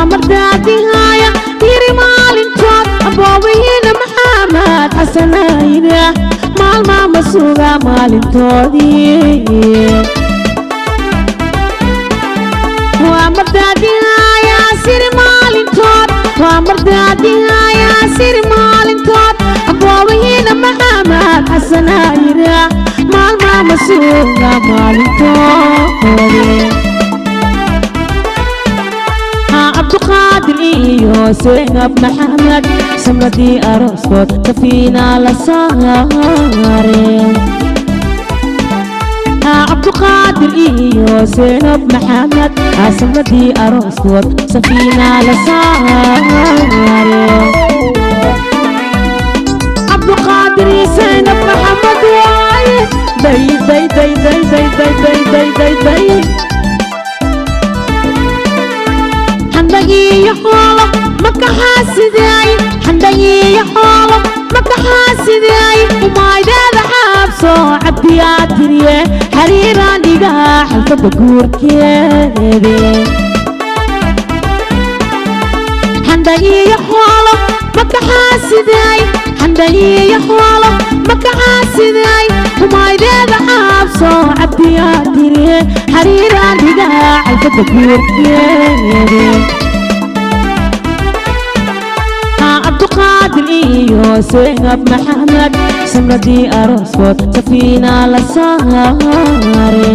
mardaadihaya yiri maalintood aboobayiina maxamed xasanayda maalmaa ma suga maalintoodii waa mardaadihaya siri maalintood waa mardaadihaya siri maalintood aboobayiina maxamed xasanayda maalmaa ma suga maalintoodii cabduqaadir iyo seynab maxamed samradii arooskood kafiina la saare cabduqaadir iyo seynab maxamed samradii arooskood safiina la saare cabduqaadir iyo seynab maxamed waaye day day day day day day day day day day xandhagiiyo xoolo makaxaasidaay xandhagiiyo xoolo makaxaasidaay umaydeeda xaabso cabdiyaa tiriye xariiraan dhigaha xalfadda guurkeede xandhagiiyo xoolo makaxaasidaay xandhagiiyo xoolo makaxaasidaay umaydeeda xaabso cabdiyaa tiriye xariiraan dhigaha xalfadda guurkeede cabduqaadir iyo seynab maxamed samradii arooskood safiina la saare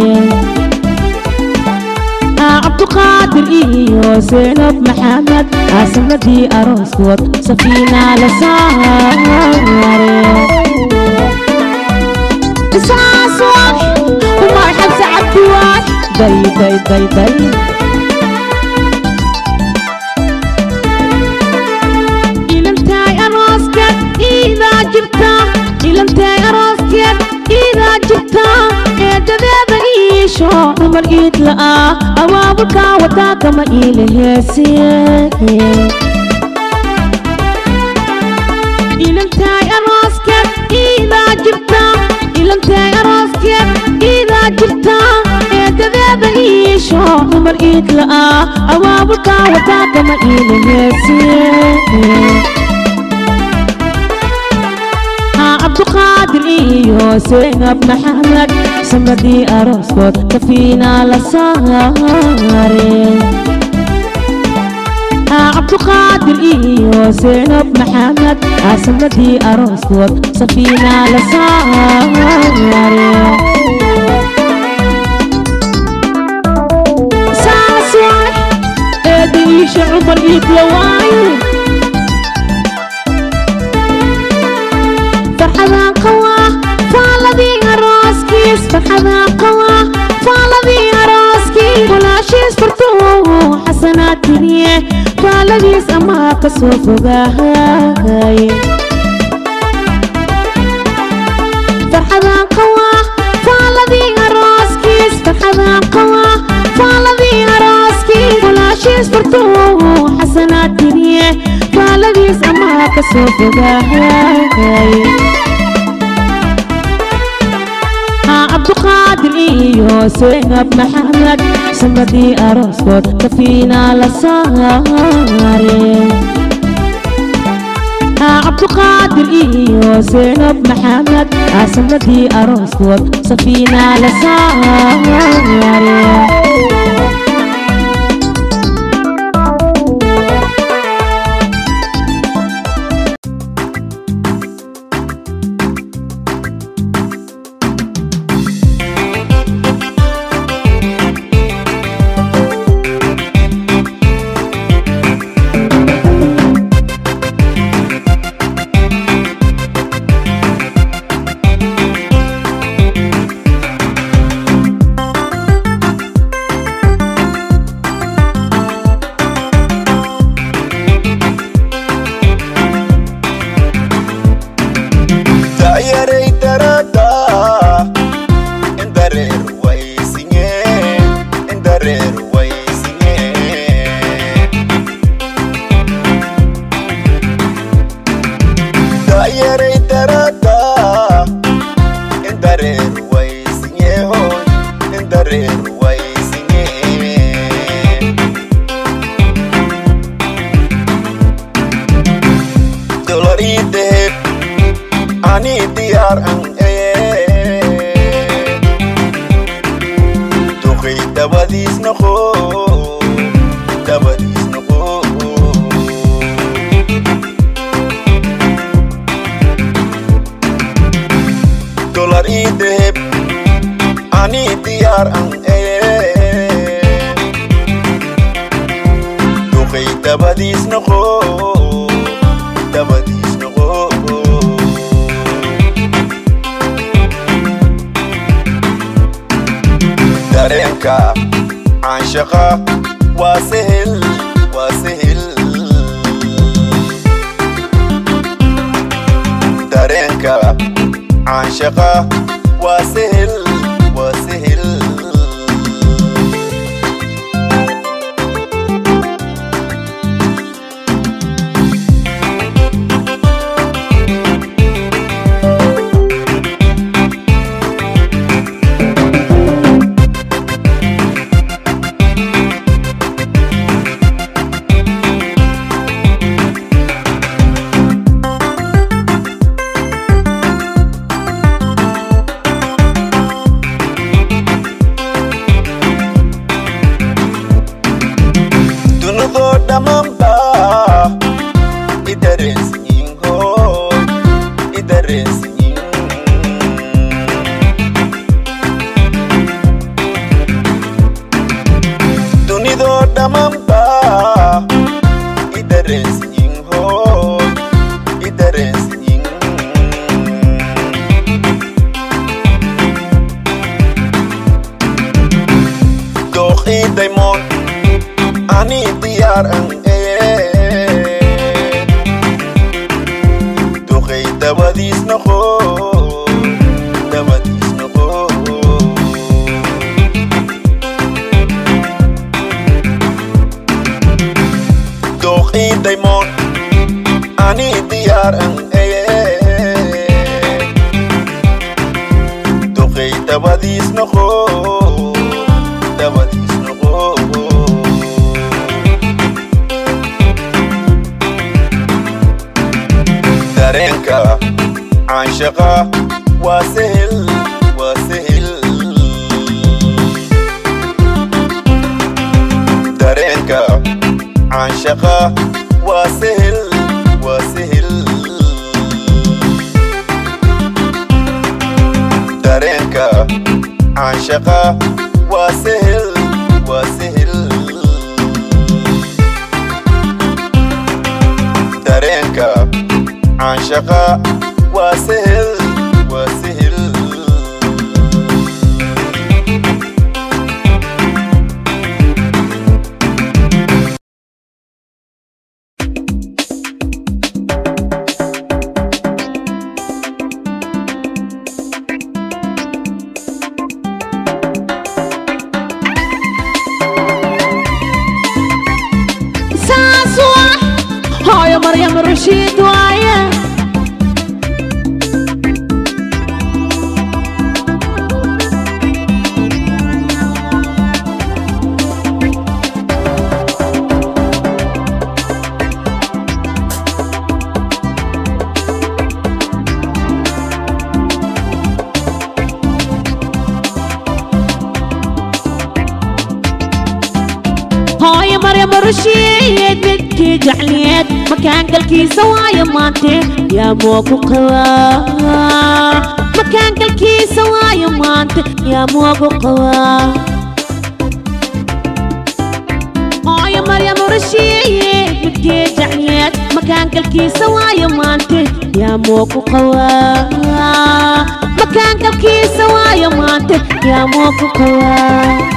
cabduqaadir iyo seynab maxamed samradii arooskood safiina la saare isaas wax umar xabse cabdi wax day day day day ilantaay arooskeed iidaa jirta ilantaay arooskeed iidaa jirta eedadeeda iisho dumar iid la'aa abaabulkaa wadaa kama iila heesiye ilantaay arooskeed iidaa jirta ilantaay arooskeed iidaa jirta eedadeeda iisho dumar iid la'aa abaabulkaa wadaa kama iila heesiye cabduqaadir iyo seynab maxamed samradii arooskood kafiina la saare cabduqaadir iyo seynab maxamed samradii arooskood safiina la saare saas wax eeda iisha cumar iidla waaye farxadaan qawaa faaladii arooskiis farxadaan qawaa faaladii arooskiis walaashiis furtuu xasanaad tiriye faaladiis amaa ka soo fogaahay farxadaan qawaa faaladii arooskiis farxadaan qawaa faaladii arooskiis walaashiis furtuu xasanaad tiriye faaladiis amaa ka soo fogaahay cabduqaadir iyo seynab maxamed samradii arooskood kafiina la saare cabduqaadir iyo seynab maxamed samradii arooskood safiina la saare ani diyaar an ee duqay dabadiis noqo dabadiis noqo dolar ii deheb ani diyaar an ee duqay dabadiis noqo dabadiis noqo dareenka canshaqa waa sehel waa sehel dareenka canshaqa waa sehel waa sehel dunidoo dhammaanba i dareensiyin hooy i dareensiyin dunidoo dhammaanba i dareensiyin hooy i dareensiyin dooqii daymoon ani diyaar an ee duqay dabadiis noqo dabadiis noqo dooqii daymoon ani diyaar an ee duqay dabadiis noqo dabadiis noqo dareenka canshaqa waa sehel waa sehel dareenka canshaqa waa sehel waa sehel dareenka canshaqa waa sehel waa sehel dareenka canshaqa waa sehel waa sehel saas waa hooyo maryam rashiid waaye hooyo maryam rashiid midkii jecliyeed makaangalkiisa waayo maante yaa moogu qabaa makaangalkiisa waayo maante yaa moogu qabaa hooyo maryam rashiid midkii jecliyeed makaangalkiisa waayo maante yaa moogu qabaa makaangalkiisa waayo maante yaa moogu qabaa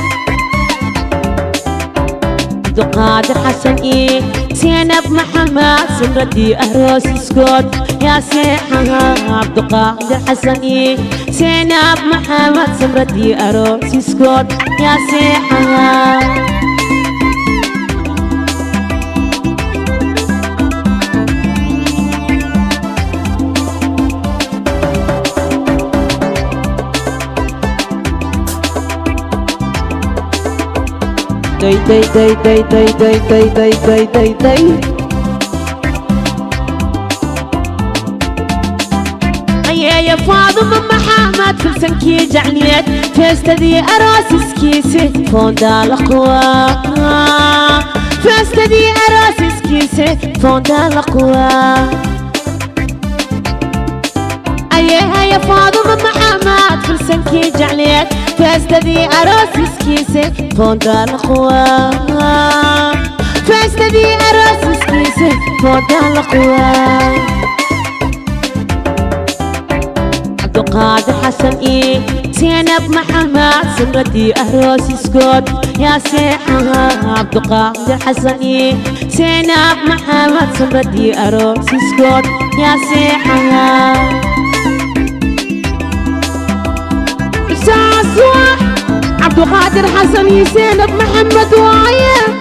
عبد القادر حسن إيه زينب محمد سمرتي أهروس سكوت يا سيحها عبد القادر حسن إيه زينب محمد سمرتي أهروس سكوت يا سيحها Day day day day day day day day day day day يا فاطمة محمد في سنكي جعليت فاستدي أراسس كيسي فوندا الأقوى فاستدي أراسس كيسي فوندا الأقوى أيه يا فاطمة محمد في سنكي جعليت فاستدي أراسس كيسي فوندا الأقوى فاستدي أراسس كيسي فوندا الأقوى عبدالقادر حسن إيه زينب محمد سمردي أهروس سكوت يا سيحة عبدالقادر حسن إيه زينب محمد سمردي أهروس سكوت يا سيحة ساسوح عبدالقادر حسن زينب محمد وايه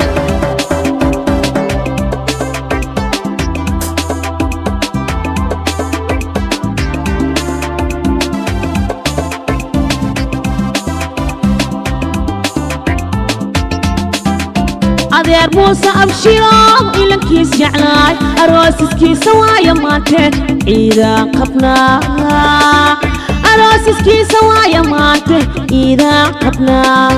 adeer muuse abshiro ilankiis jeclaay aroosiskiisa waaya maante ciidaan qabnaa aroosiskiisa waaya maante ciidaan qabnaa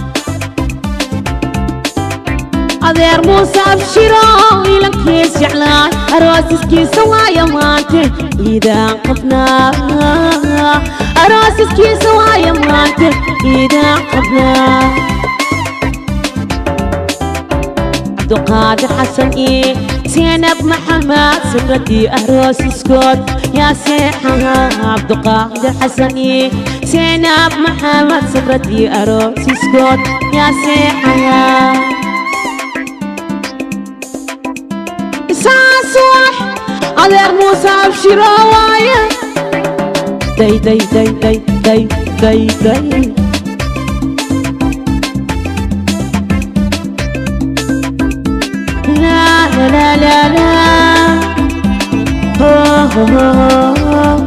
adeer muuse abshiro ilankiis jeclaay aroosiskiisa waaya maante ciidaan qabnaa aroosiskiisa waaya maante ciidaan qabnaa عبدالقادر حسن إيه زينب محمد سمردي أهروس سكوت يا سيحة عبدالقادر حسن إيه زينب محمد سمردي أهروس سكوت يا سيحة ساسوح أدير موسى بشراوايا داي داي داي داي داي داي داي لا لا لا لا هو هو هو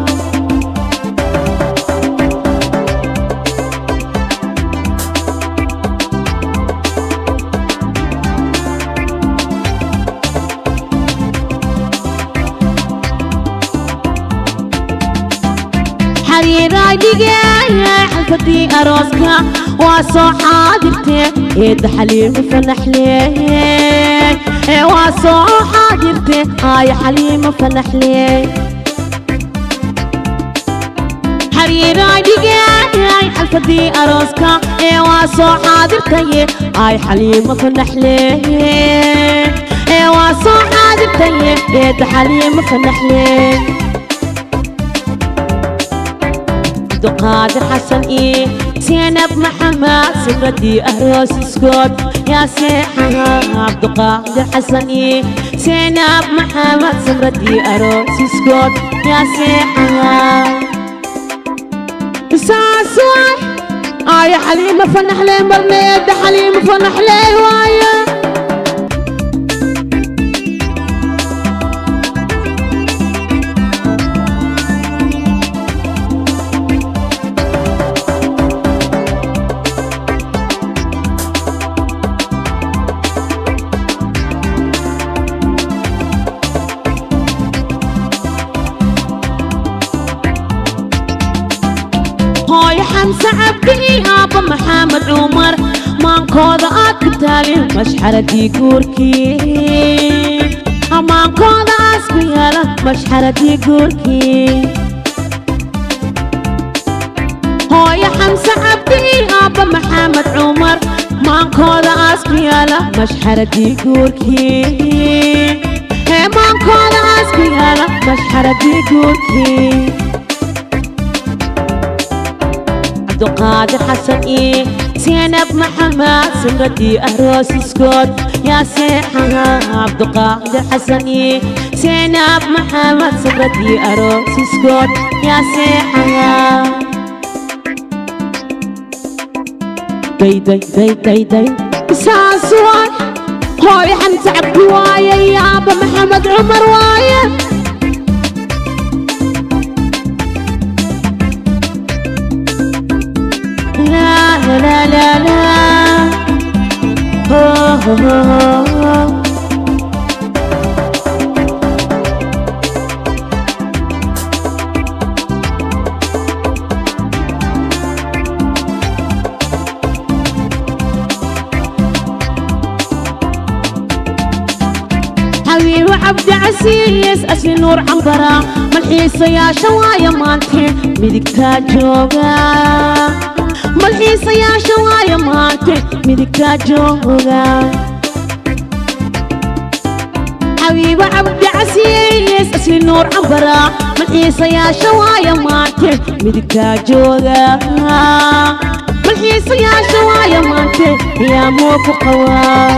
حريراي دقايا حلفتي أروسكا واسو حاضرتي إيد حليم فنحليه واسو حاضرتي هاي حليم فنحليه حريراي دقايا حلفتي أروسكا واسو حاضرتي هاي حليم فنحليه واسو حاضرتي إيد حليم فنحليه عبدالقادر حسن إيه زينب محمد سمردي أهروس سكوت يا سيحة عبدالقادر حسن إيه زينب محمد سمردي أهروس سكوت يا سيحة ساسوح آه يا حليمة فنح لي مرنيد حليمة فنح لي وايه hooyo xamse cabdi aabba maxamed cumar maankooda aad ku taalin mashxaradii guurkii amaankooda aas ku yaala mashxaradii guurkii hooyo xamse cabdi aabba maxamed cumar maankooda aas ku yaala mashxaradii guurkii hee maankooda aas ku yaala mashxaradii guurkii عبدالقادر حسن إيه زينب محمد سمردي أهروس سكوت يا سيحة عبدالقادر حسن إيه زينب محمد سمردي أهروس سكوت يا سيحة داي داي داي داي داي ساسوان هاي حمزة عبد وايا يا أبا محمد عمر وايا لا لا لا لا هو هو هو cabdi casiis asli nuur cambara malxiisayaasha waaya maante midigtaa jooga malxiisayaasha waaya maante midigtaa jooga xabiibo cabdi casiis asli nuur cambara malxiisayaasha waaya maante midigtaa jooga malxiisayaasha waaya maante yaa moo ku qabaa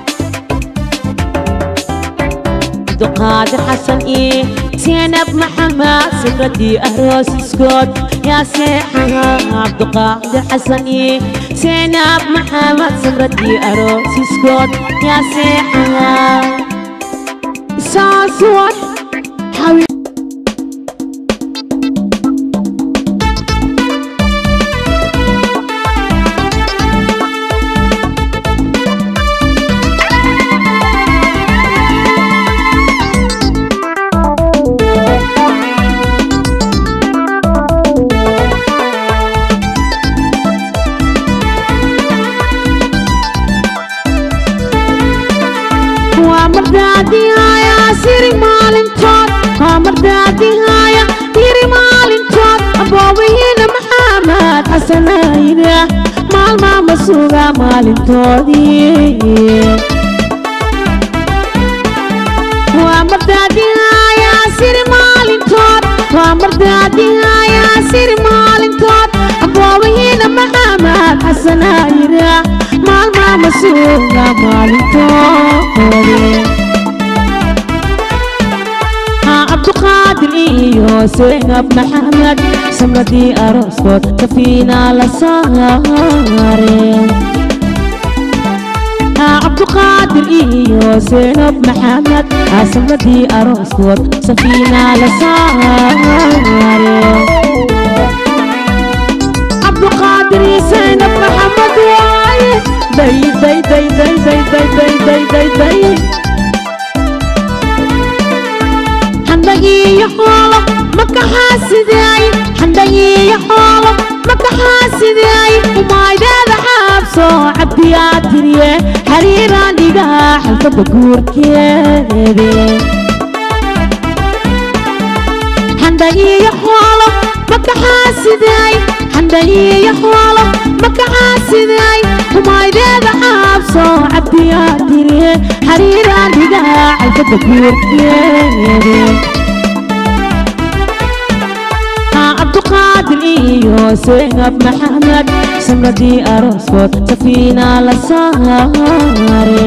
عبدالقادر حسن إيه زينب محمد سمرتي أروس سكوت يا سيحها عبدالقادر حسن إيه زينب محمد سمرتي أروس سكوت يا سيحها ساسوات حبيب mardaadihaaya siri maalintood waa mardaadihaaya yiri maalintood aboobahiina maxamed xasanayna maalmaa ma suga maalintoodii waa mardaadihaaya siri maalintood waa mardaadihaaya siri maalintood aboobahiina maxamed xasanayna maalmaa ma suga maalintoodii cabduqaadir iyo seynab maxamed samradii arooskood kafiina la saare cabduqaadir iyo seynab maxamed samradii arooskood safiina la saare cabduqaadir iyo seynab maxamed waaye day day day day day day day day day day xandhagiiyo xoolo makaxaasidaay xandhagiiyo xoolo makaxaasidaay umaydeeda xaabso cabdiyaa tiriye xariiraan dhigaa xalfadda guurkeede xandhagiiyo xoolo makaxaasidaay xandhagiiyo xoolo makaxaasidaay umaydeeda xaabso cabdiyaa tiriye xariiraan dhigaa xalfadda guurkeede cabduqaadir iyo seynab maxamed samradii arooskood safiina la saare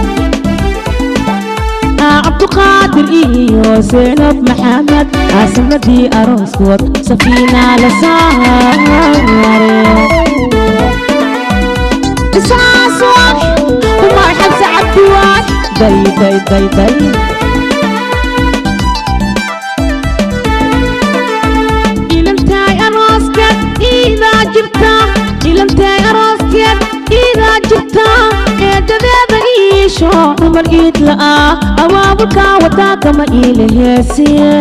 cabduqaadir iyo seynab maxamed samradii arooskood safiina la saare isaaswaax umar xabse cabdiwaax day day day day ilantay arooskeed iidaa jirta eedadeeda iisho dumar iid la'aa abaabulkaa wadaa kama iila heesiye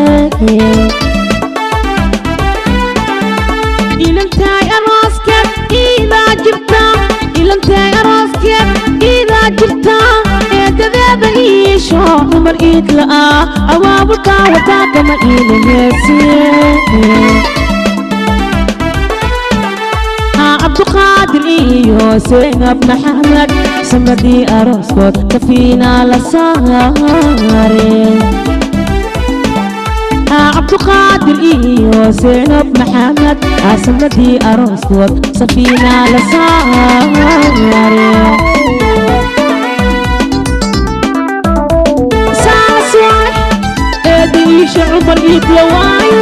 ilantay arooskeed iidaa jirta ilantay arooskeed iidaa jirta eedadeeda iisho dumar iid la'aa abaabulkaa wadaa kama iila heesiye cabduqaadir iyo seynab maxamed samradii arooskood kafiina la saare cabduqaadir iyo seynab maxamed samradii arooskood safiina la saare saas waay eeda iisha cumar iidla waayo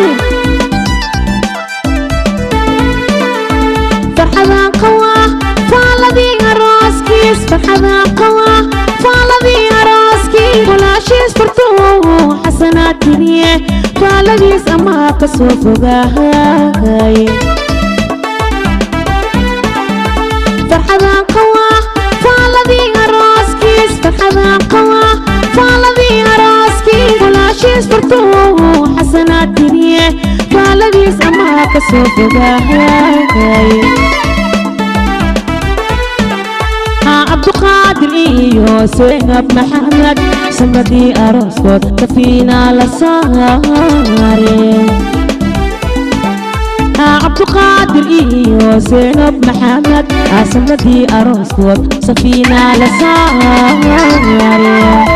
farxadaan qawaa faaladii arooskiis farxadaan qawaa faaladii arooskiis walaashiis fartuu xasanaa tiriye faaladiis amaa ka soo fogaahay farxadaan qawaa faaladii arooskiis farxadaan qawaa faaladii arooskiis walaashiis fartuu xasanaa tiriye faaladiis amaa ka soo fogaahay cabduqaadir iyo seynab maxamed sanbadii arooskood safiina la saare cabduqaadir iyo seynab maxamed sanbadii arooskood safiina la saare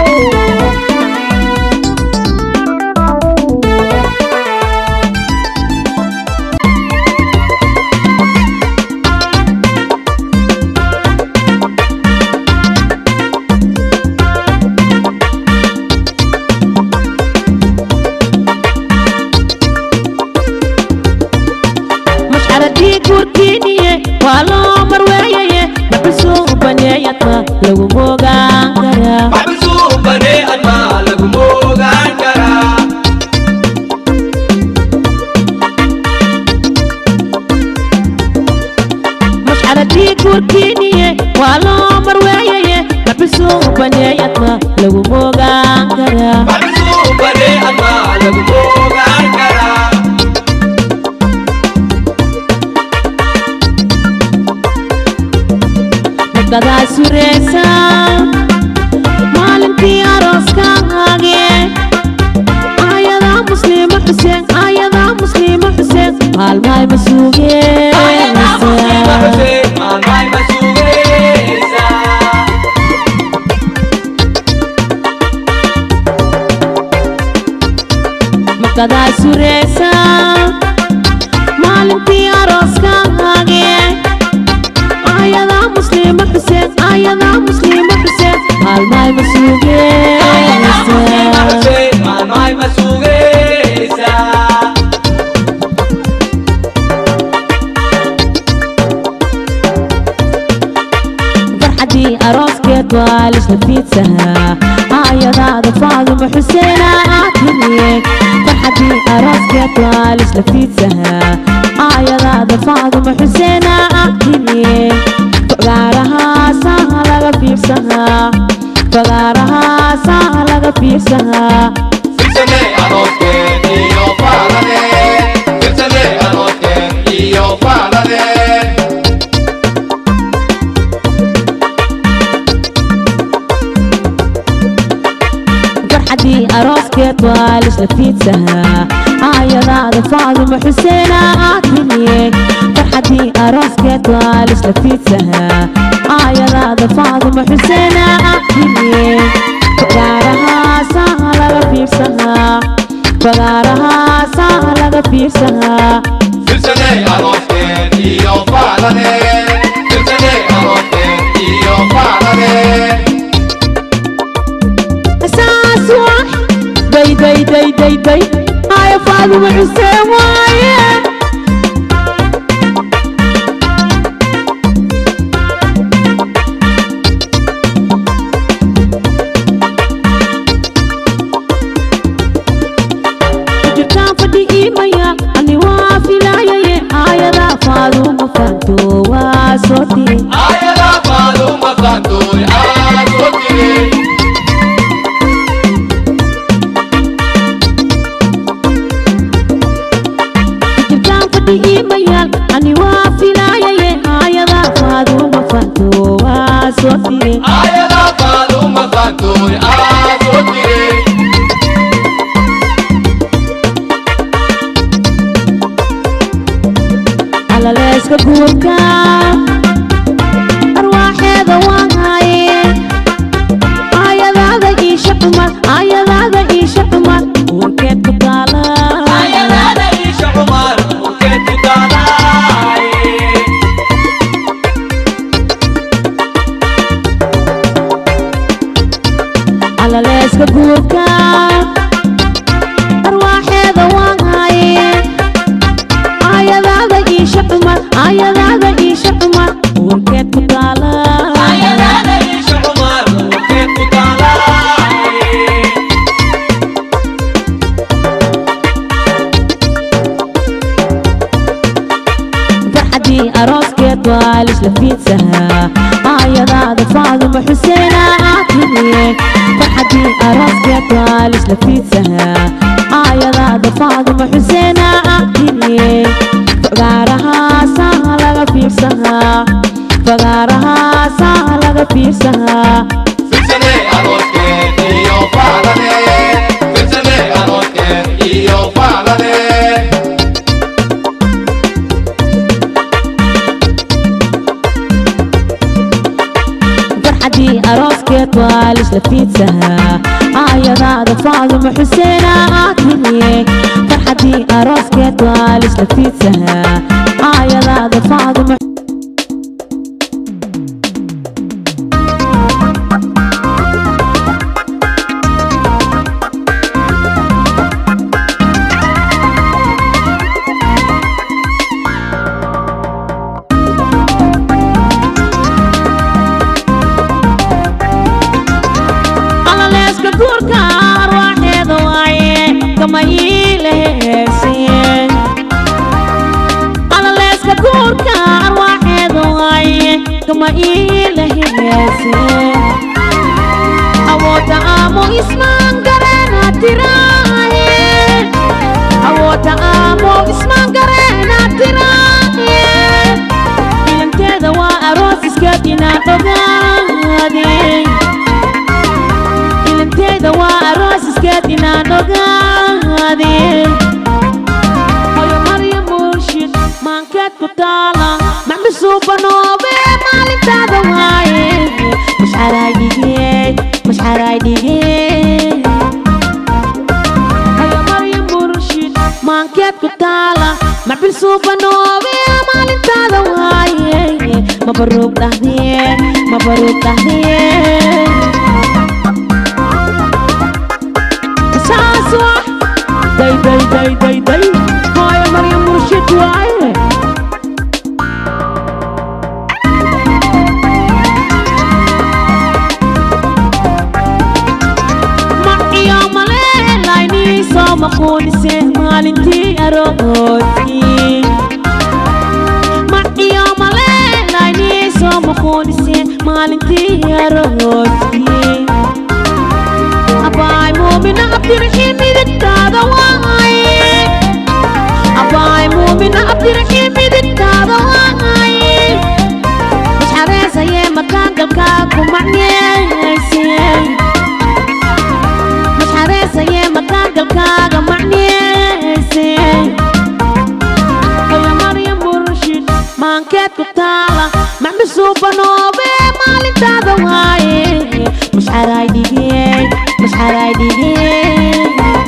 mashcaradii guurkiiniye waa loo marweeyaye maxusuu baneeyadma lagu moogaan karaa maxbisuu bane adma lagu moogaan karaa mashcaradii guurkiiniye waa loo marweeyaye maxusuu baneeyadma lagu moogaan karaa maxbisuu bane adma lagu moogaan karaa magadaa sureysa maalintii arooskaage ayadaa muslima xuseen ayadaa muslima xuseen maalmaay ma Ayada muslima sugeysa Hussein, maalmaay ma sugeysaa. magadaa sureysa maalintii arooskaage ayadaa muslima xuseen ayadaa muslima xuseen maalmaay ma Ayada muslima sugeysa Hussein, maalmaay ma sugeysaa. farxadii arooskeed waa lisla fiidsahaa aayadaada faaduma xuseena aad timiye farxadii arooskeed waa lisla fiidsahaa aayadaada faaduma xuseena aad timiye fagaarahaasaa laga fiirsahaa fagaarahaasaa laga fiirsahaa Firsane arooskeed iyo faaladeen. Firsane arooskeed iyo faaladeen. farxadii arooskeed waa lisla fiidsahaa aayadaada faaduma xuseena aad timiye farxadii arooskeed waa lisla fiidsahaa aayadaada faaduma xuseena aad timiye fagaarahaasaa laga fiirsahaa fagaarahaasaa laga fiirsahaa Firsane arooskeed iyo faaladeen. Firsane arooskeed iyo faaladeen. saas wax day day day day day aaya faaduma xuseen waaye jirtaan fadhi iimaya ani waa filaayaye aayadaa faaduma faanto waa soo tiri Ayada faaluma faantoy aad soo tiri. jirtaan fadhi iimayal ani waa filaayaye aayadaa faaduma faanto waa soo tiri Ayada faaluma faantoy aad soo tiri. alaleeska guurka arwaaxeeda waan haye aayadaada iisha xumad aayadaada iisha xumad uurkeed ku taala Ayadaada Isha Umar, ukeed ku taalaay. alaleeska guurka arwaaxeeda waan haye aayadaada iisha xumad aayadaada iisha xumad uurkeed ku taala Ayadaada Isha Umar, ukeed ku taalaay. farxadii arooskeed waa lisla fiidsahaa aayadaada faaduma xuseena aad timiye farxadii arooskeed waa lisla fiidsahaa aayadaada faaduma xuseena aad timiye fagaarahaasaa laga fiirsahaa fagaarahaasaa laga fiirsahaa fiidsahaa Fidsane arooskeed iyo faalane Fidsane arooskeed iyo faalane farxadii arooskeed waa lisla fiidsahaa aayadaada faaduma xuseena aad tiriye farxadii arooskeed waa lisla fiidsahaa aayadaada faaduma alaleeska guurka arwaaxeeda waaye kama iila heeseen alaleeska guurka arwaaxeeda waaye kama iila heeseen awoodda aamo ismaan gareena tiraaye awoodda aamo ismaan gareena tiraaye ilanteeda waa aroos iskaad inaan ogaadeen ilanteeda waa aroos iskeed inaan ogaadeen hoyo marya murshid maankeed ku taala maxmisuubanoobe maalintaada waaye mashxaraay dhigee mashxaraay dhigee hoyo marya murshid maankeed ku taala maxbil suubanoobe maalintaada waaye mabaruug dhahdee mabaruug dhahdee saas wax day day day day day hooyo maryam murshid waaye maciyo maleelaynii soo maquunise maalintii arooskii maciyo maleelaynii soo maquunise maalintii arooskii abaay muumina abdiraxiim midigtaada waaye abaay muumina abdiraxiim midigtaada waaye masxareesayee makaangalkaa ku macneysay masxareesayee makaangalkaaga macneysay hoyo maryam murshid maankeed ku taala maxmisuubanoobe maalintaada waaye mashxaraay dhigee mashxaraay dhigee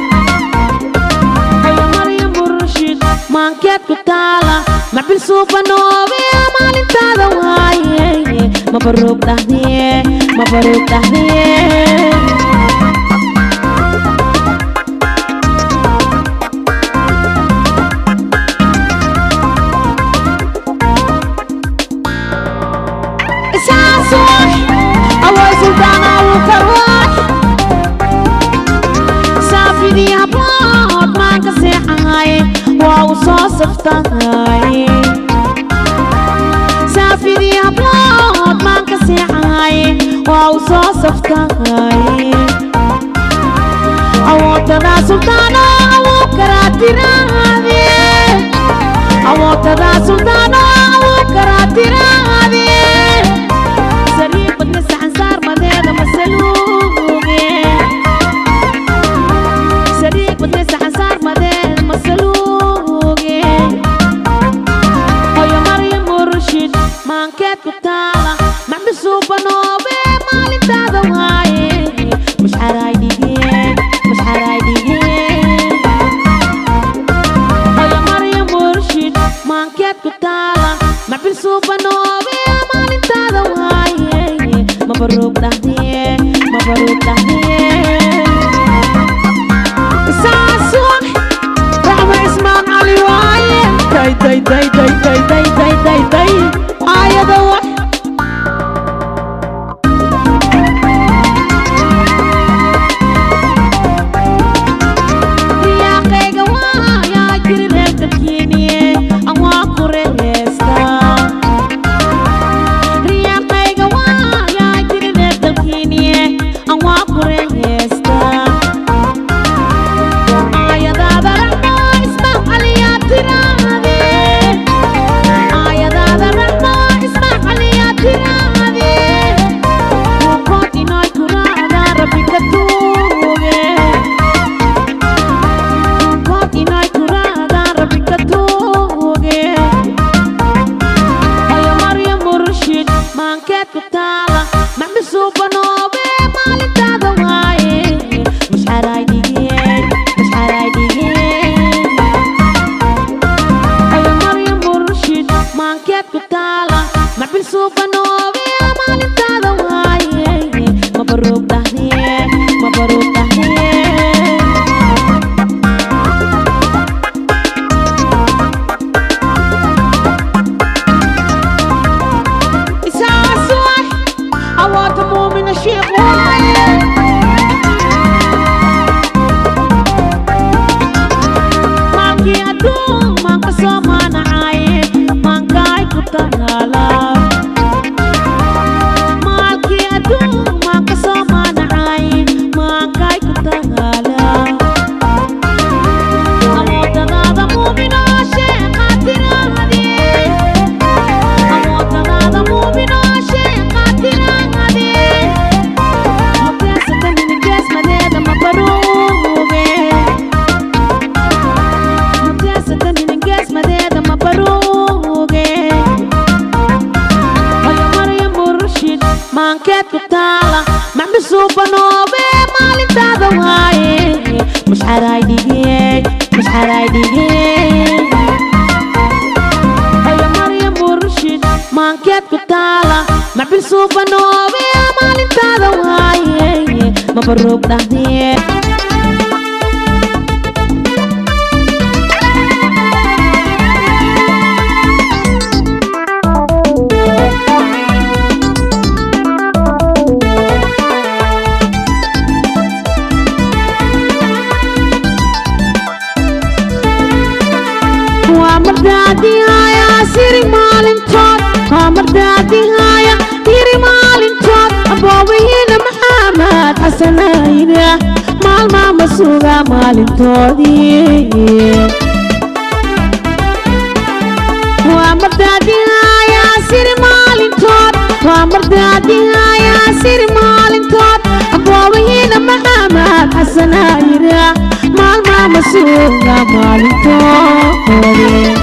hoyo maryam murshid maankeed ku taala maxbil suubanoobe maalintaada waaye mabaruug dhahdee mabaruug dhahdee isaasox away suldaana wuu karwax saafidii hablood maanka seexahay waa uu soo saftahay saafidii hablood maanka seexahay waa uu soo saftahay awoodadaa suldaano awuu karaa tiraade awoodadaa suldaano awuu karaa tiraade sariir badna saxan saar madeeda masaluuge sariir badna saxan saar madeeda masaluuge hoyo maryam murshid maankeed ku taala maxmisuubanoobe maalintaada waaye mashxaraay dhigee mashxaraay dhigee hoyo maryam murshid maankeed ku taala maxbil suubanoobe maalintaada waaye mabaruug dhahdee mabaruug dhahdee saasuun raxma ismaan cali waaye day day day day day day day day day aayada wax riyaaqayga waayaa jiri reer dalkiiniye aan waa ku reeheestaa riyaaqayga waayaa jiri reer dalkiiniye aan waa ku reeheestaa aayadaada raxma ismaan caliyaa tiraade taala amoodadaada muuminoo sheeqaatiraade amoodadaada muuminoo sheeqaatiraade muteesata ninigeesmadeeda mabaruuge muteesata ninigeesmadeeda mabaruuge haya maryam burshid maankeed ku taala maxbisuu banoobe maalintaada waaye mushxaraay dhigey mushxaraay dhigey haya maryam burshid maankeed ku taala maxbisuu banoobe maalintaada waaye mabaruug dhahdee waa mardaadihaya siri maalintood waa mardaadihaya yiri maalintood aboobahiina maxamed xasanayda maalmaa ma suga maalintoodii waa mardaadihaya siri maalintood waa mardaadihaya siri maalintood aboobahiina maxamed xasanayda maalmaa ma suga maalintoodii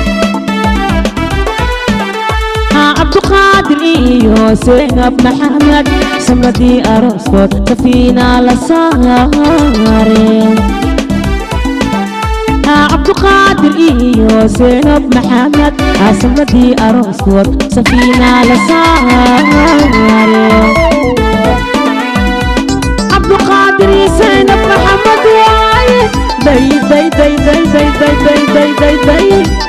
haa cabduqaadir iyo seynab maxamed samradii arooskood kafiina la saare haa cabduqaadir iyo seynab maxamed haa samradii arooskood safiina la saare cabduqaadir iyo seynab maxamed waaye day day day day day day day day day day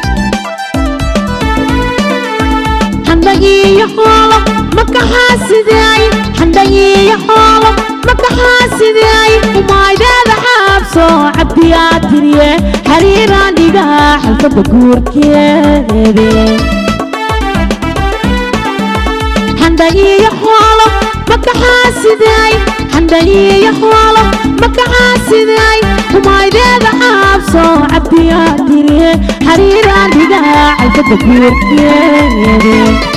xandhagiiyo xoolo makaxaasidaay xandhagiiyo xoolo makaxaasidaay umaydeeda xaabso cabdiyaa tiriye xariiraan dhigaa xalfadda guurkeede xandhagiiyo xoolo makaxaasidaay xandhagiiyo xoolo makaxaasidaay umaydeeda xaabso cabdiyaa tiriye xariiraan dhigaa xalfadda guurkeede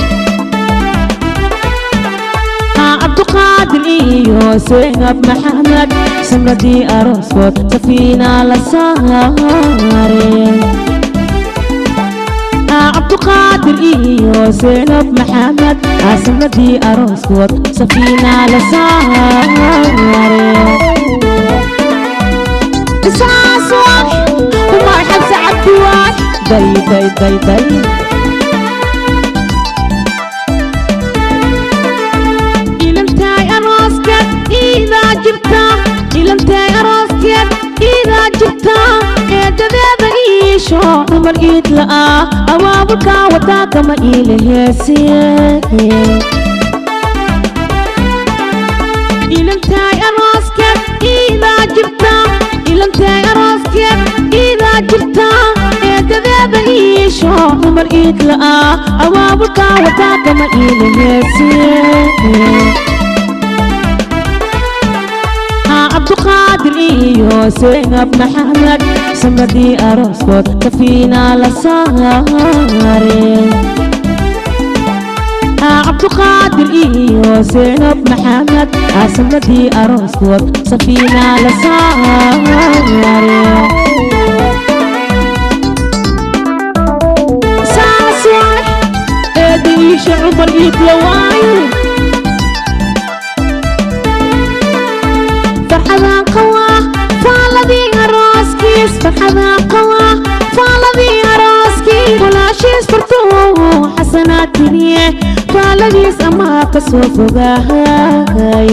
haa cabduqaadir iyo seynab maxamed samradii arooskood safiina la saare haa cabduqaadir iyo seynab maxamed haa samradii arooskood safiina la saare isaas wax umar xabse cabdi wax day day day day ilantaay arooskeed iidaa jirta ilantaay arooskeed iidaa jirta eedadeeda iisho dumar iid la'aa abaabulkaa wadaa kama iila heesiye ilantaay arooskeed iidaa jirta ilantaay arooskeed iidaa jirta eedadeeda iisho dumar iid la'aa abaabulkaa wadaa kama iila heesiye haa cabduqaadir iyo seynab maxamed samradii arooskood kafiina la saare haa cabduqaadir iyo seynab maxamed haa samradii arooskood safiina la saare saas wax eeda iisha cumar iidla waaye farxadaan qawaa faaladii arooskiis farxadaan qawaa faaladii arooskiis walaashiis furtuu xasanaad tiriye faaladiis amaa ka soo fogaahay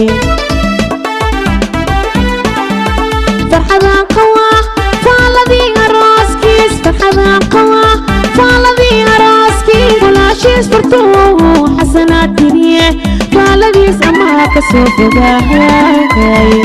farxadaan qawaa faaladii arooskiis farxadaan qawaa faaladii arooskiis walaashiis furtuu xasanaad tiriye faaladiis amaa ka soo fogaahay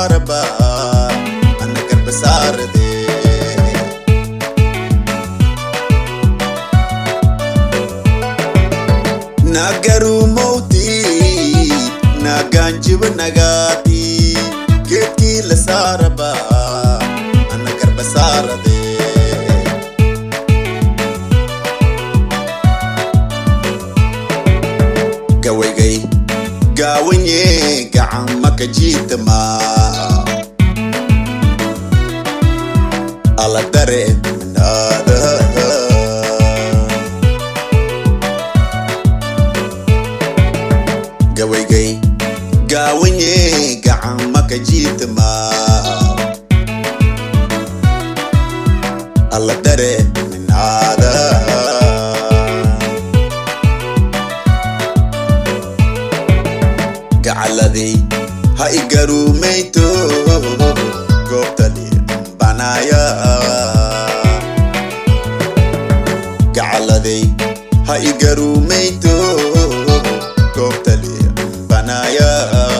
saaraba ana garba saarade nagaru mawti naganjiba nagati geedkii la saaraba ana garba saarade gawaygay gaawanye gacan maka jiitama ala dare minaada gawaygay gaawanye gacan maka jiitama ala dare minaada gacaladey ha igarumayto goobtali banaya gacaladey ha igarumayto goobtali banaya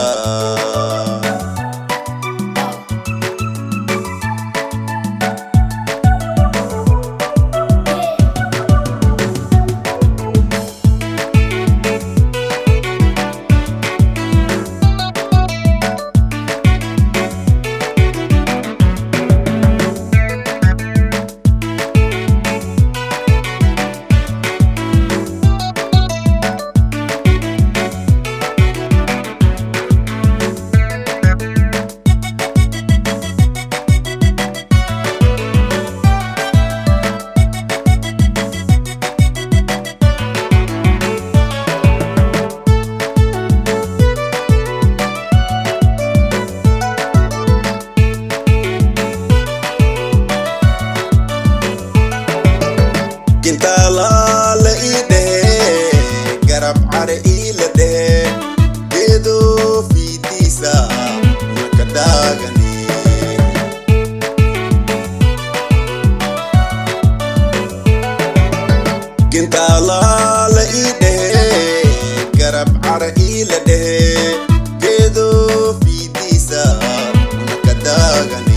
kintaala la ii dhehe garab care ii la dhehe geedo fiidiisa naka daagani kintaala la ii dhehe garab care ii la dhehe geedo fiidiisa naka daagani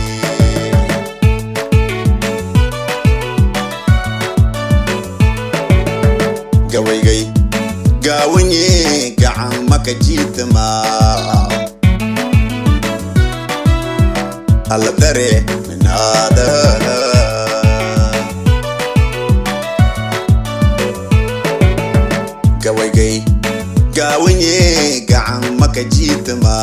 gawaygay gaawanye gacan maka jiitama alla dare minaada gawaygay gaawanye gacan maka jiitama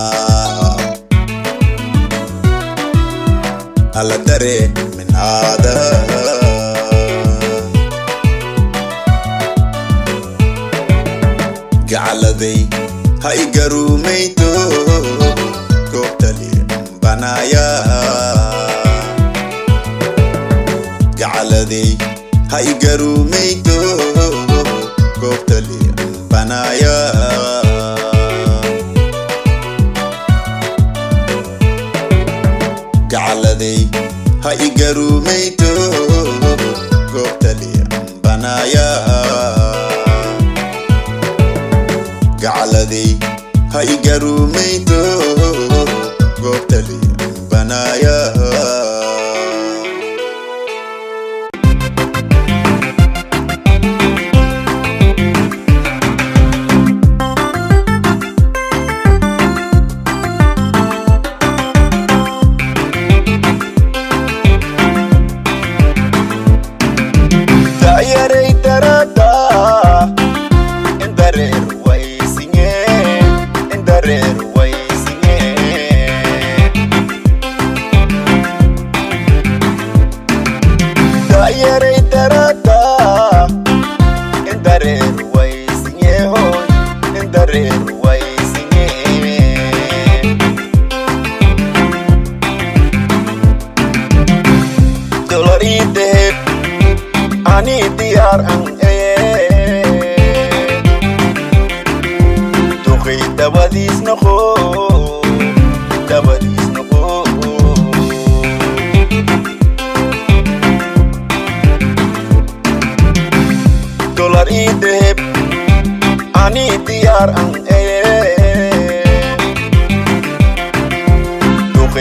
alla dare minaada gacaladay ha igarumayto goobtali banaya gacaladay ha igarumayto goobtali banaya gacaladay ha igarumayto goobtali banaya gacaladey ha igarumayto goobtali banaya Tayaray tarata in dareer waysinge in dareer waysinge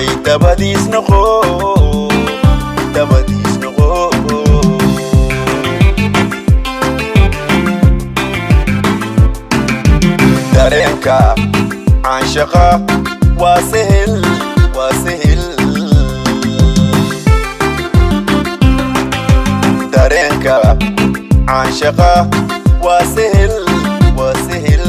duqay dabadiis noqo dabadiis noqo dareenka canshaqa waa sehel waa sehel dareenka canshaqa waa sehel waa sehel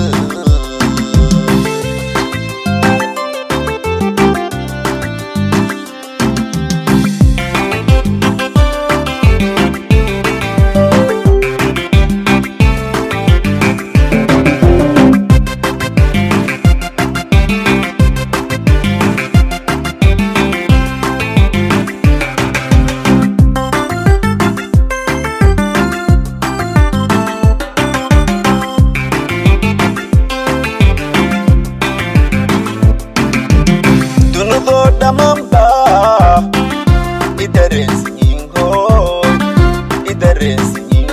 dunidoo dhammaanba i dareensiyin hooy i dareensiyin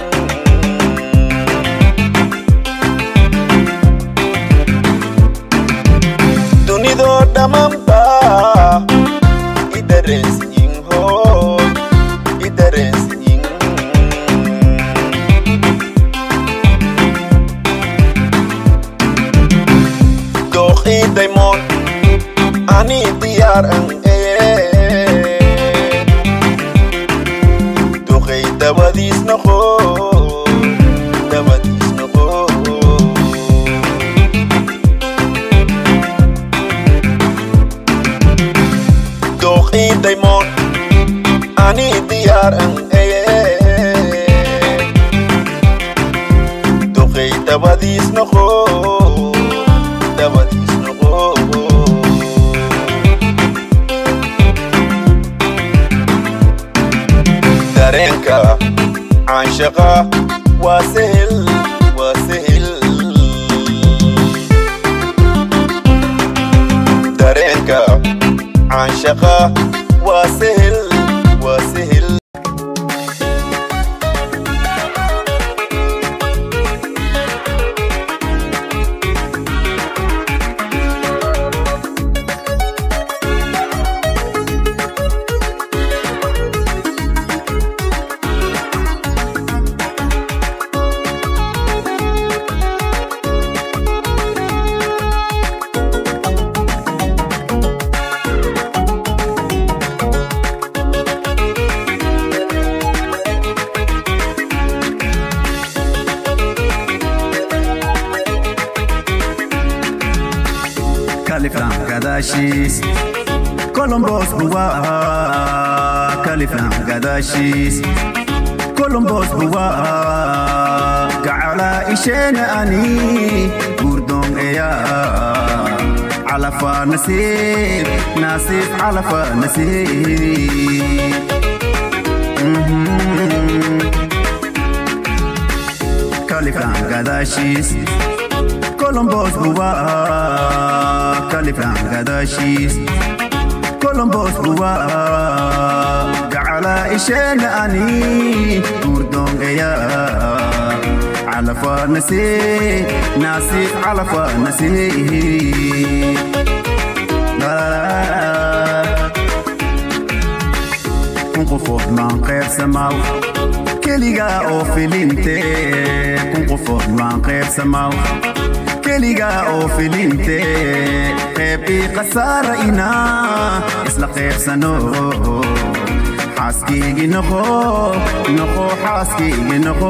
dunidoo dhammaanba i dareensiyin hooy i dareensiyin dooqii daymoon ani diyaar an ee duqay dabadiis noqo dabadiis noqo dooqii daymoon ani diyaar an ee duqay dabadiis noqo dabadiis noqo dareenka canshaqa waa sehel waa sehel dareenka canshaqa waa sehel waa sehel kaliflan gadaashiis colombos buwaa kaliflan gadaashiis colombos buwaa gacala isheena ani gurdoon eyaa calafa nasiib nasiib calafa nasiib kaliflan gadaashiis colombos buwaa kaliflan gadaashiis colombos buwaa gacala isheena ani gurdoongeyaa calafa nasiib nasiib calafa nasiib kun qofood maan qeybsamaaw keligaa oo filinte kun qofood maan qeybsamaaw keligaa oo filinte qeybii khasaara inaa isla qeybsano xaaskiigi noqo noqo xaaskiigi noqo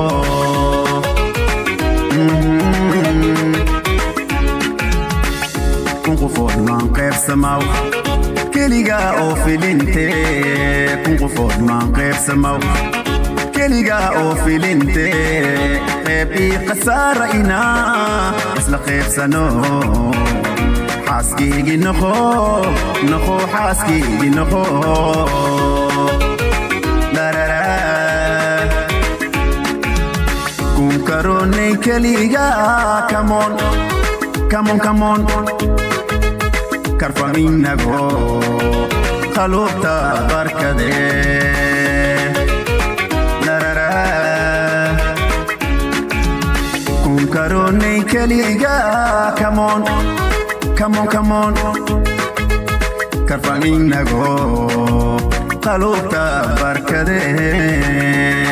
kun qofood maan qeybsamaaw keligaa oo filinte kun qofood maan qeybsamaaw keligaa oo filinte qeybii khasaara inaa isla qeybsano xaaskiigi noqo noqo xaaskiigi noqo Darara. kun karoonay keligaa kamoon kamoon kamoon karfaminago qaluubta barkadee darara kun karoonay keligaa kamoon kamoon kamoon karfan inago qaluubta barkadee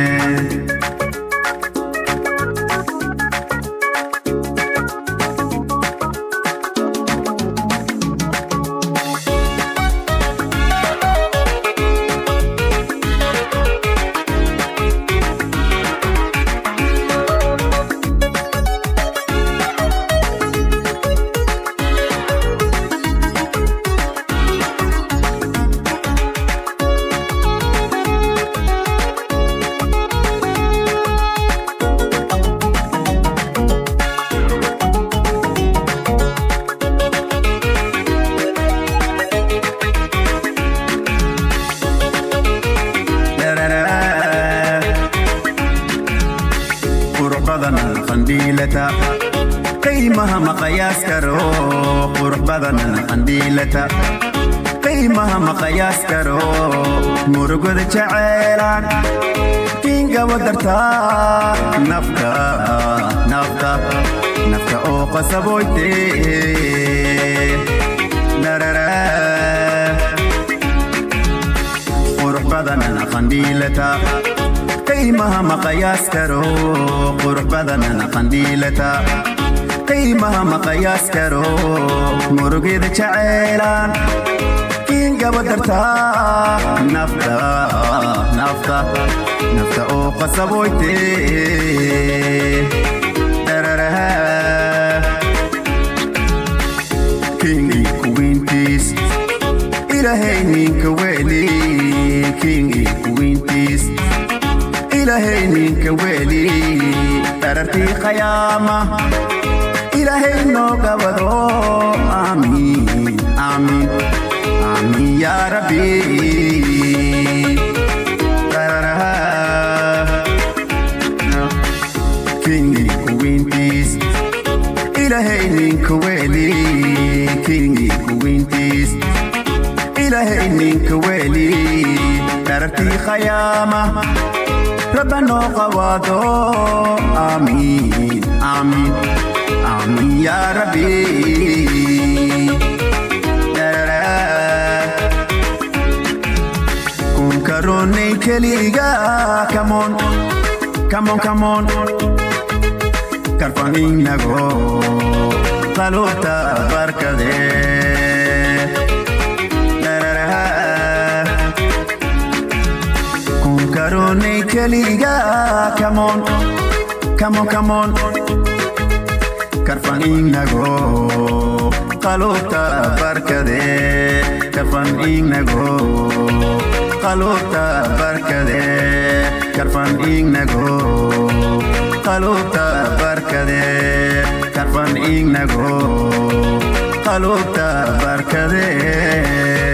qurux badan qandhiilata qiimaha ma qayaas karo qurux badan qandhiilata qiimaha ma qayaas karo murugada jaceylaan kiingaba dartaa nafta nafta nafta oo qasaboyte darara qurux badan qandhiilata qiimaha ma qayaas karo qurux badan qandhiilata qiimaha ma qayaas karo murugida jaceylaan kiingaba dartaa nafta nafta nafta oo qasaboyte dararaha kingii kuwiintiis ilaahay ninka weli kingii kuwiintiis ilaahay ninka weli darartii qayaama ilaahay noo gabado aamiin aamiin aamiin yaa rabbi dararaha kingii kuwiintiis ilaahay ninka weli kingii kuwiintiis ilaahay ninka weli darartii qayaama rabba noo qawaado aamiin aamiin aamiin yaa rabbi kun karoonay keliga kamoon kamoon kamoon karfan inago qaluubta barkadee kun karoonay keliga kamoon kamoon kamoon karfan inago qaluubta barkadee karfan inago qaluubta barkadee karfan inago qaluubta barkadee karfan inago qaluubta barkadee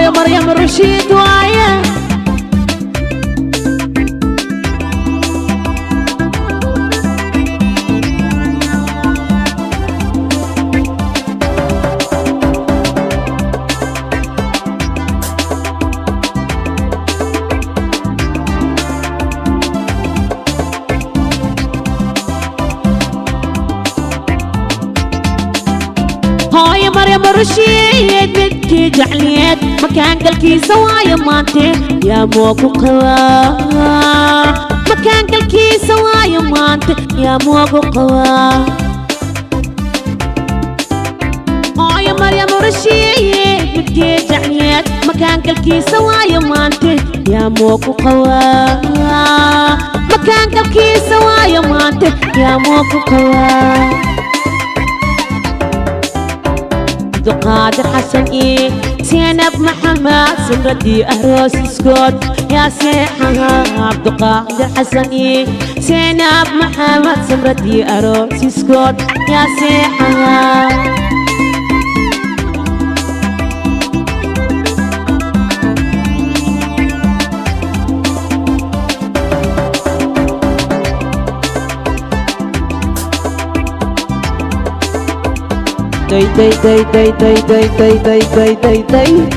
هاي مريم رشيد وايه هاي مريم رشيد بدكي جعليت مكان قلكي سوايا مانتي يا موكو قوا مكان قلكي سوايا مانتي يا موكو قوا هاي مريم رشيد بدكي جعليت مكان قلكي سوايا مانتي يا موكو قوا مكان قلكي سوايا مانتي يا موكو قوا عبد القادر حسن إيه زينب محمد سمرتي أهروس سكوت يا سيحها عبد القادر حسن إيه زينب محمد سمرتي أهروس سكوت يا سيحها داي داي داي داي داي داي داي داي داي داي داي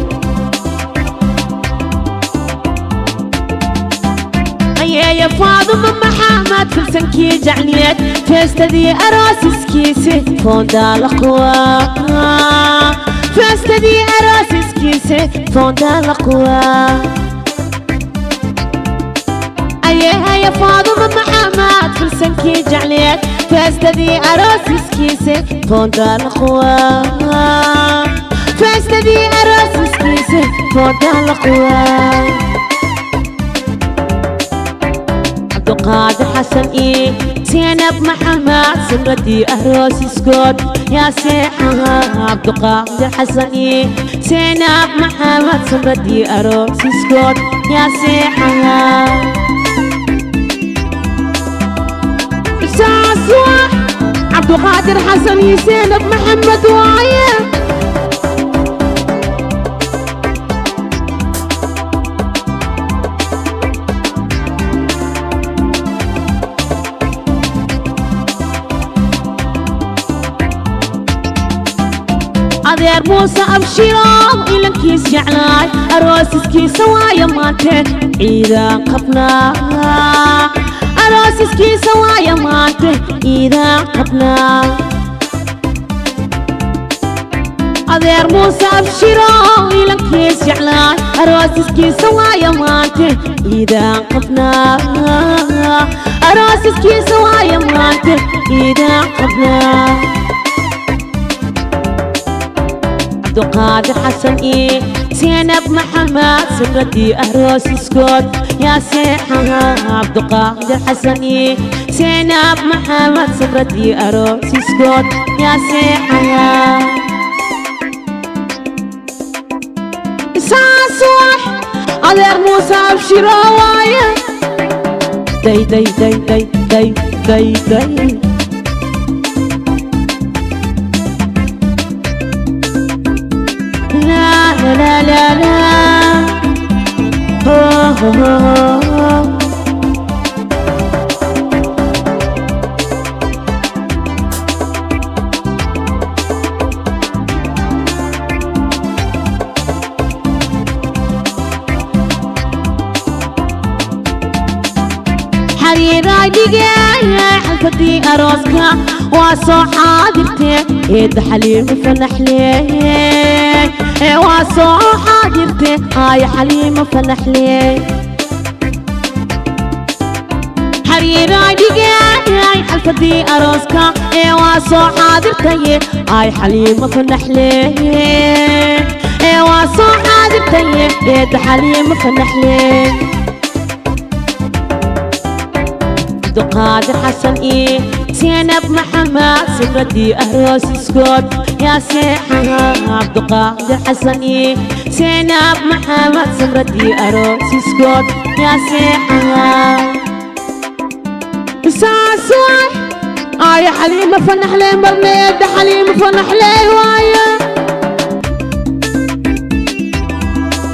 يا يا فاطمة محمد في سنكي جعليت فاستدي أراس سكيسي فون دالقوا فاستدي أراس سكيسي فون دالقوا أيه يا فاطمة محمد في سنكي جعليت فاستدي أراس سكيسي فون دالقوا فاستدي أراس سكيسي فون دالقوا عبد القادر حسن إيه زينب محمد سمرتي أهروس سكوت يا سيحها عبد القادر حسن إيه زينب محمد سمرتي أهروس سكوت يا سيحها ساسوح عبد القادر حسن إيه زينب محمد وايه adeer muuse abshiro ilankiis jeclaay aroosiskiisa waayo maante ciidaan qabnaa aroosiskiisa waayo maante ciidaan qabnaa adeer muuse abshiro ilankiis jeclaay aroosiskiisa waayo maante ciidaan qabnaa aroosiskiisa waayo maante ciidaan qabnaa عبد القادر حسن إيه زينب محمد سمرتي أهروس سكوت يا سيحها عبد القادر حسن إيه زينب محمد سمرتي أهروس سكوت يا سيحها ساسوح أدير موسى أبشرا وايا داي داي داي داي داي داي داي لا لا لا لا لا هو هو هو هو. حريراي دقايا حلفتي أروسكا واسو حاضرتي إيد حليم فنحلي واسو حاضرتي هاي حليم فنحلي حريراي دقايا حلفتي أروسكا واسو حاضرتي هاي حليم فنحلي واسو حاضرتي إيد حليم فنحلي عبد القادر حسن إيه زينب محمد سمرتي أهروس سكوت يا سيحها عبد القادر حسن إيه زينب محمد سمرتي أهروس سكوت يا سيحها ساسوح آه يا حليمة فنح لي مرنيد حليمة فنح لي وايه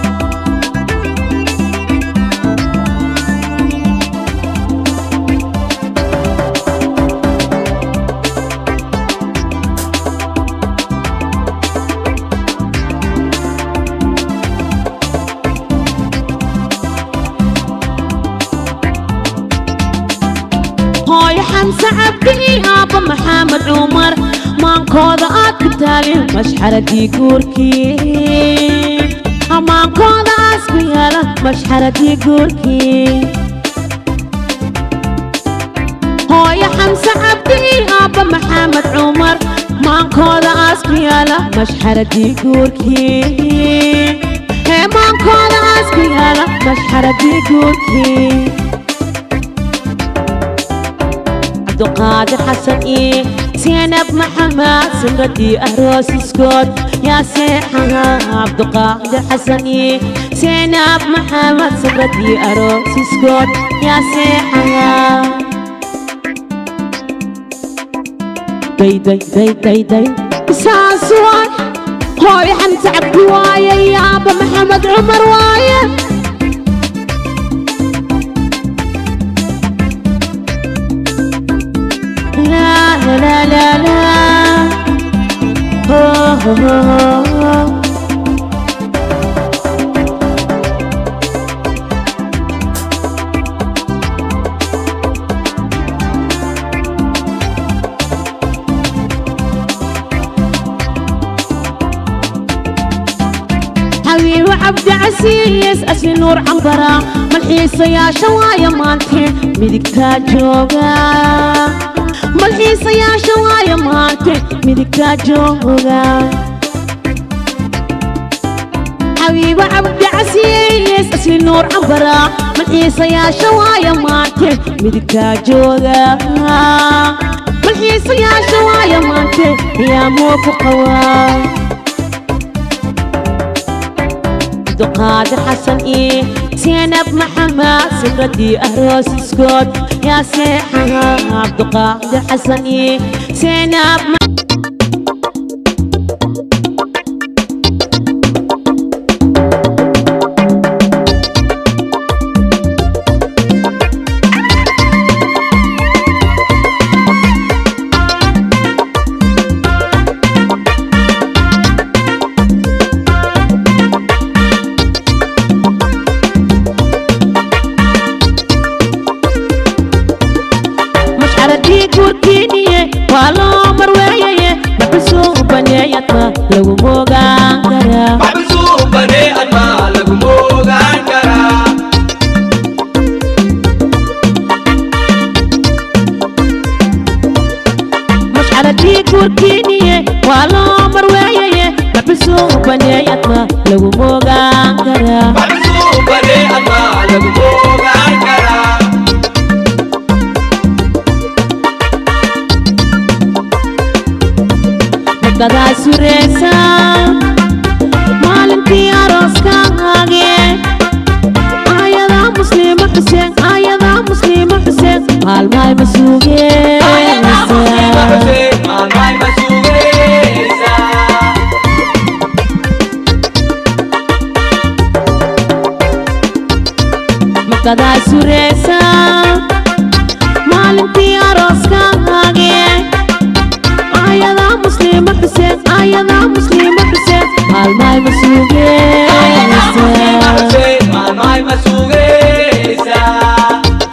xamse cabdi aabba maxamed cumar maankooda aad ku taalin mashxaradii guurkii amaankooda aas ku yaala mashxaradii guurkii hooyo xamse cabdi aabba maxamed cumar maankooda aas ku yaala mashxaradii guurkii hee maankooda aas ku yaala mashxaradii guurkii cabduqaadir xasan ii seenab maxamed simradii aroosiskood yaa seexaha cabduqaadir xasan ii seenab maxamed simradii aroosiskood yaa seexaha day day day day day saas waay hooyo xamse cabdi waaye yaaba maxamed cumar waaye لا لا لا لا لا هو هو هو هو. حبيب عبد عسيس أسي نور عنبرة ملحيسة يا شوايا مانتي ميدك جوغا ملحيسة يا شوايا مانتي ميدك جوغا حبيب عبد عسيس أسي نور عنبرة ملحيسة يا شوايا مانتي ميدك جوغا ملحيسة يا شوايا مانتي يا موكو قواه عبدالقادر حسن إيه زينب محمد سمرتي أهروس سكوت يا سيحها عبدالقادر حسن إيه زينب م... مش عردي كوركيني والله مروية بحسو بنيتنا لو موغان كرا Maxbisuu banee admaa lagu moogaan karaa. مش عردي كوركيني والله مروية بحسو بنيتنا لو موغان كرا Maxbisuu banee admaa lagu moogaan karaa. makadaa sureysa maalintii arooskaage ayadaa muslima xuseen ayadaa muslima xuseen maalmahay ma Ayadaa Musliima sugeysa Xuseen maalmaay ma sugeysaa. makadaa sureysa maalintii arooskaage ayadaa muslima xuseen ayadaa muslima xuseen maalmahay ma Ayadaa Musliima sugeysa Xuseen maalmaay ma sugeysaa.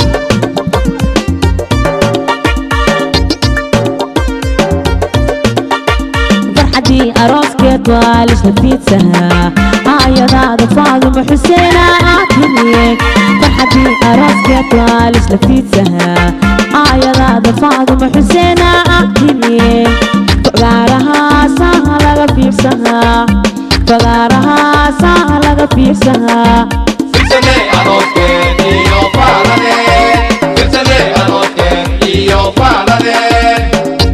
farxadii arooskeed waa lisla fiidsahaa aayadaada faaduma xuseena aad tiriye farxadii arooskeed waa lisla fiidsahaa aayadaada faaduma xuseena aad tiriye fagaarahaasaa laga fiirsahaa fagaarahaasaa laga fiirsahaa Firsane arooskeen iyo faaladeen. Firsane arooskeen iyo faaladeen.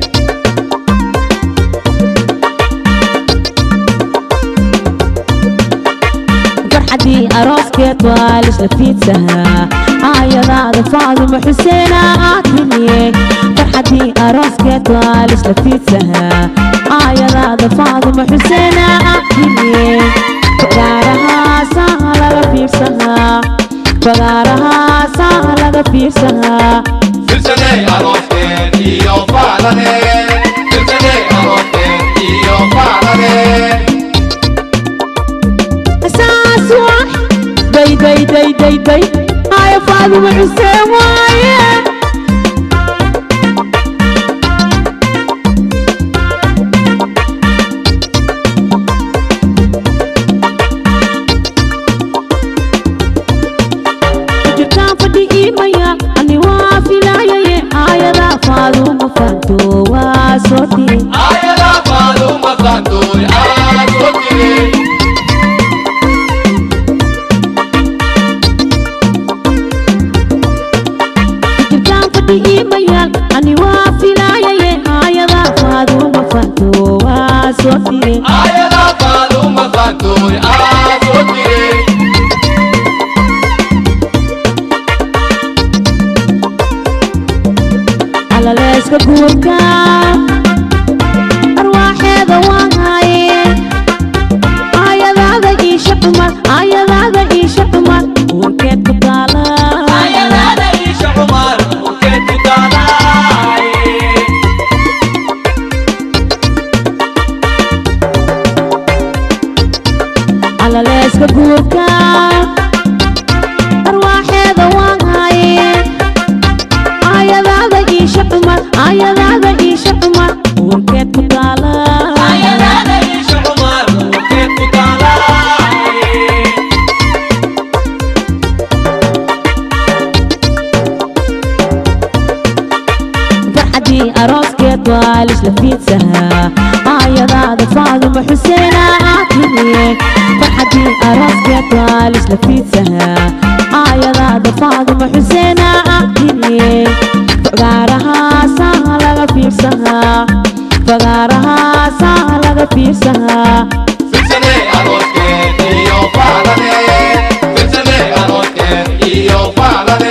farxadii arooskeed waa lisla fiidsahaa aayadaada faaduma xuseena aad tiriye farxadii arooskeed waa lisla fiidsahaa aayadaada faaduma xuseena aad tiriye fagaarahaasaa laga fiirsahaa fagaarahaasaa laga fiirsahaa Firsane arooskeen iyo faaladeen. Firsane arooskeen iyo faaladeen. saas wax day day day day day aaya faaduma xuseen waaye maqaatoy aasoo tire calaleeska guurka arwaaxeeda waan haye aayadaada iisha cumar aayadaada iisha cumar wankeed ku taala ayadaada iisha cumar ukeed ku taalaay calaleeska guurka arwaaxeeda waan haye aayadaada iisha cumar aayadaada iisha cumar wankeed ku taala ayadaada iisha cumar ukeed ku taalaay farxadii arooskeed waa lisla fiidsahaa aayadaada faaduma xuseena aad timiye farxadii arooskeed waa lisla fiidsahaa aayadaada faaduma xuseena aad timiye fagaarahaasaa laga fiirsahaa fagaarahaasaa laga fiirsahaa firsane arooskeed iyo faalane firsane arooskeed iyo faalane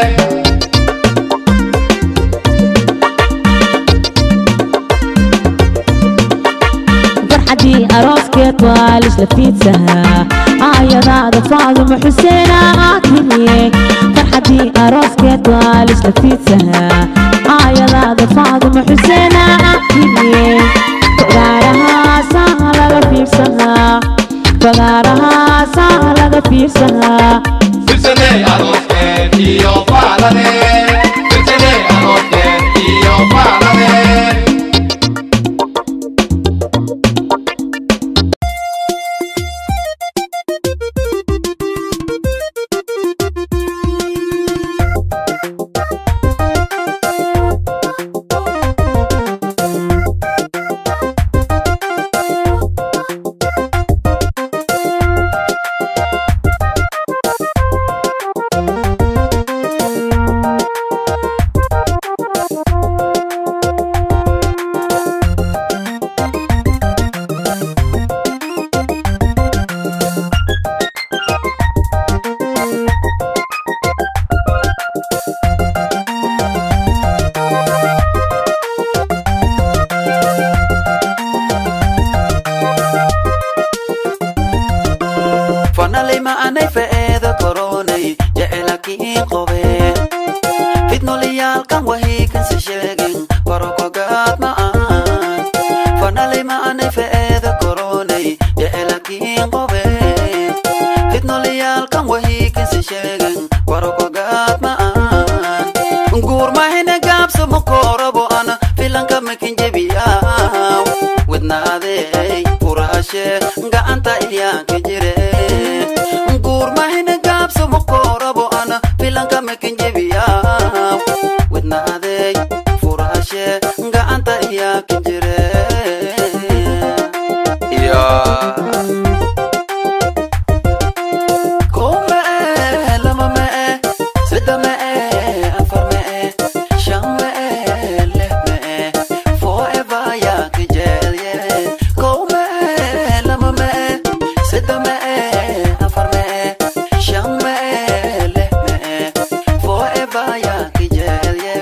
farxadii arooskeed waa lisla fiidsahaa aayadaada faaduma xuseena aad timiye farxadii arooskeed waa lisla fiidsahaa aayadaada faaduma xuseena aad timiye fagaarahaasaa laga fiirsahaa fagaarahaasaa laga fiirsahaa firsane arooskeed iyo faalane firsane arooskeed iyo faalane fanalay ma anay fa'eeda koronay jecelakii qobe fidnolayaalkan wahiikansi sheegin barokogaad ma aan fanalay ma anay fa'eeda koronay jecelakii qobe fidnolayaalkan wahiikansi sheegin barokogaad ma aan guurmahina gaabso makorabo ana filanka makin jebiyaaw wadnaadey furaashe gacanta iyaanka jire guurmahina gaabso makorabo ana filanka makin jebiyaaw wadnaadey furaashe gacanta iyaanka jire kow mee lama mee saddex mee afar mee shan mee lix mee forever yaa ka jecelye kow mee lama mee saddex mee afar mee shan mee lix mee forever yaa ka jecelye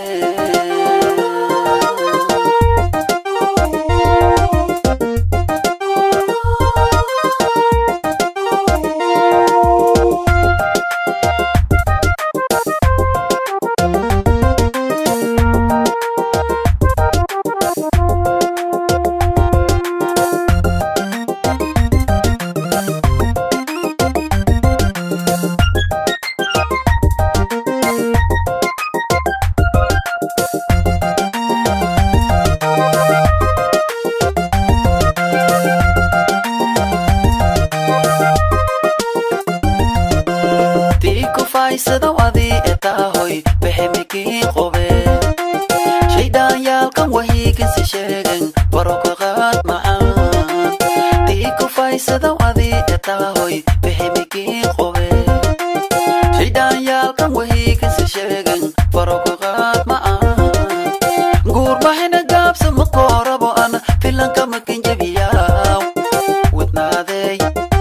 tiku faysado adii etaahoy bexemikii qobe shaydhaanyaalkan wahiikinsi sheegen baroko qaad macaan tiku faysado adii etaahoy bexemikii qobe shaydhaanyaalkan wahiikinsi sheegen baroko qaad macaan guurbahina gaabsa makoorabo an filanka makin jebiyaaw wadnaadey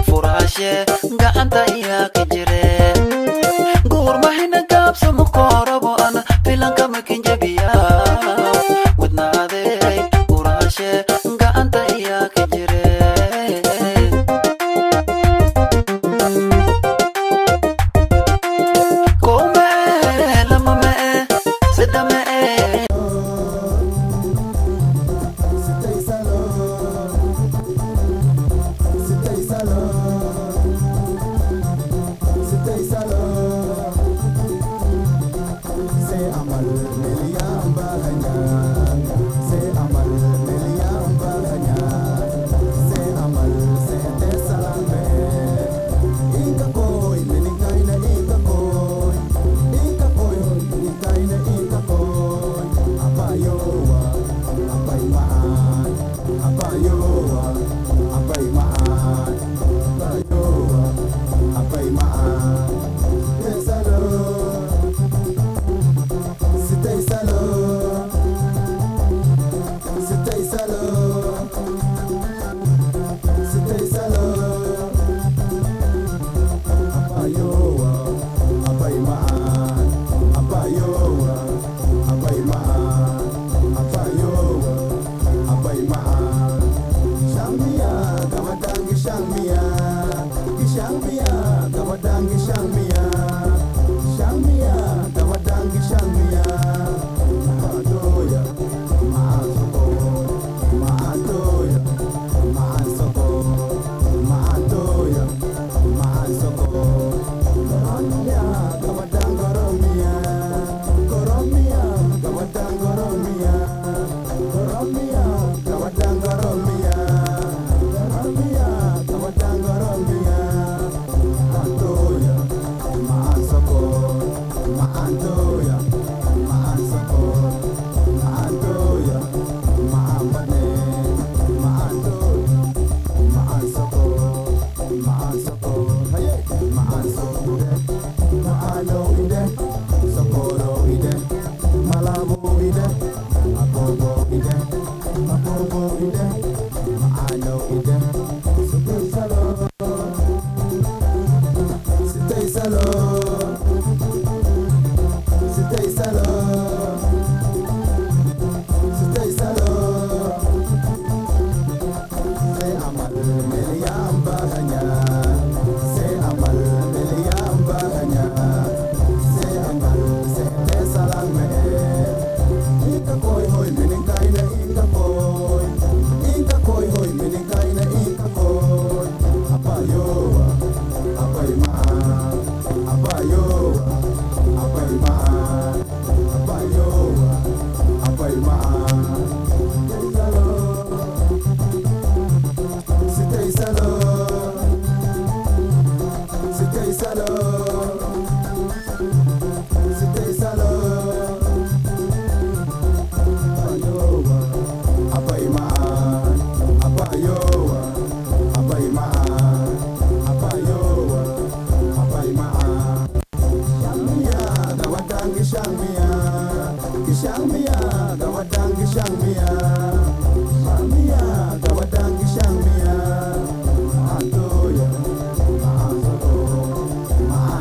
guraashe gacanta iyaa ka jire guurmahina gaabsa mukoorabo ana filanka makinjabiya wadnaadey guraashe gacanta iyaa ka jire Come, lama me, sida me, Shangmia,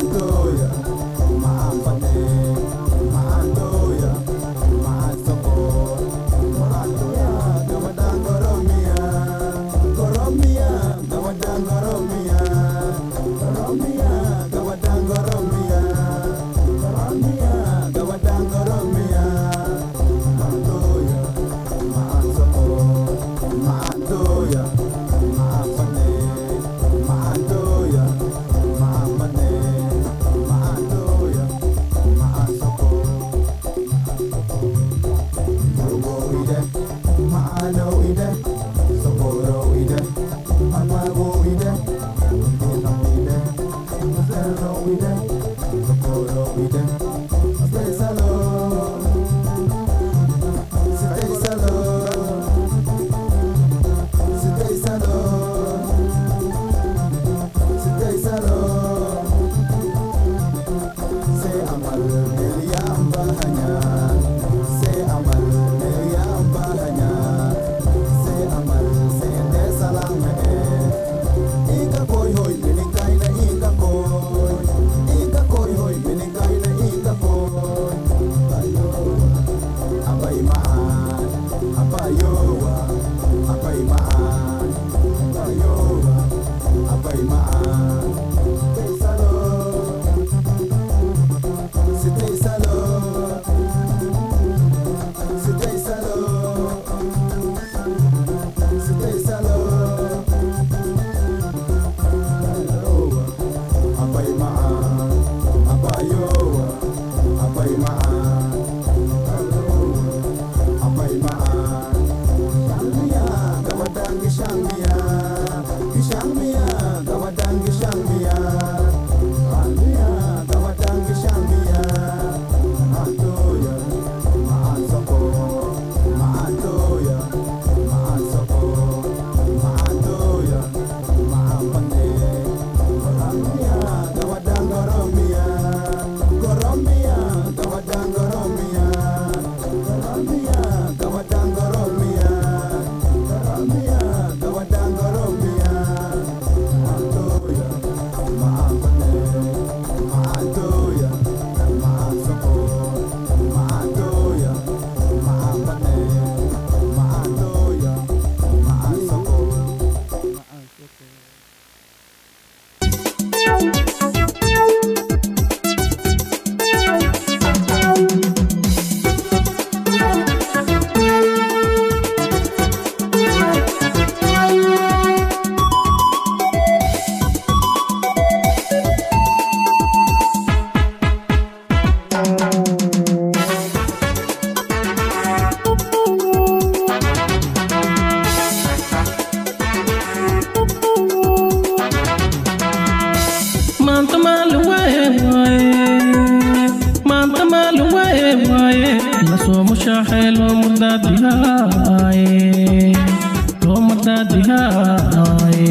mashaaxee loo mardaadihaaye loo mardaadihaaye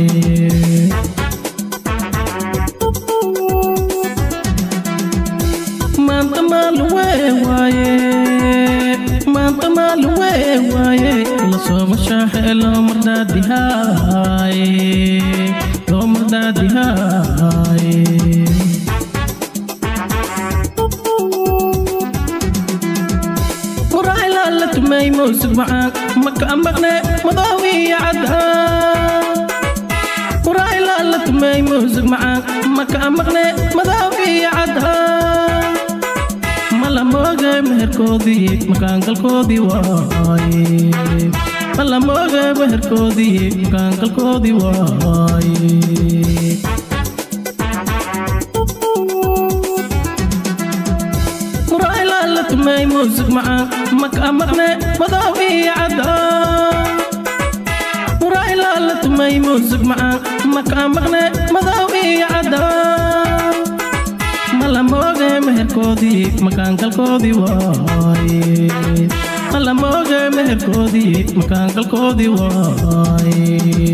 maanta maaluwee waaye maanta maaluwee waaye lasoo mashaaxee loo mardaadihaaye loo mardaadihaaye muraayla la tumay muusig macaan maka maqne madoowiya cadaan muraayla la tumay muusig macaan maka maqne madoowiya cadaan mala mooge meherkoodii makaangalkoodii waaye mala mooge meherkoodii makaangalkoodii waaye muraayla la tumay muusig macaan maka maqne madoowiya cadaan muraayla la tumay muusig macaan maka maqne madoowiya cadaan mala mooge meherkoodii makaangalkoodii waaye mala mooge meherkoodii makaangalkoodii waaye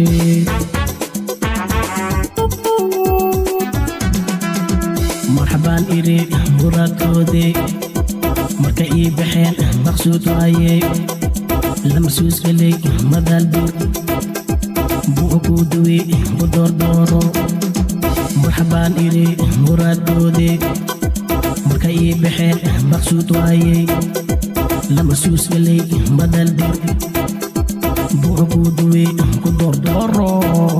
marxabaan iri muraadkoodii marka ii baxeen maqsuud waaye lama suusgelay madaalbuur buu ku duwi ku doordooro marxabaan iri muraadkoodii marka ii baxeen maqsuud waaye lama suusgelay madaalbuur buu ku duwi ku doordooro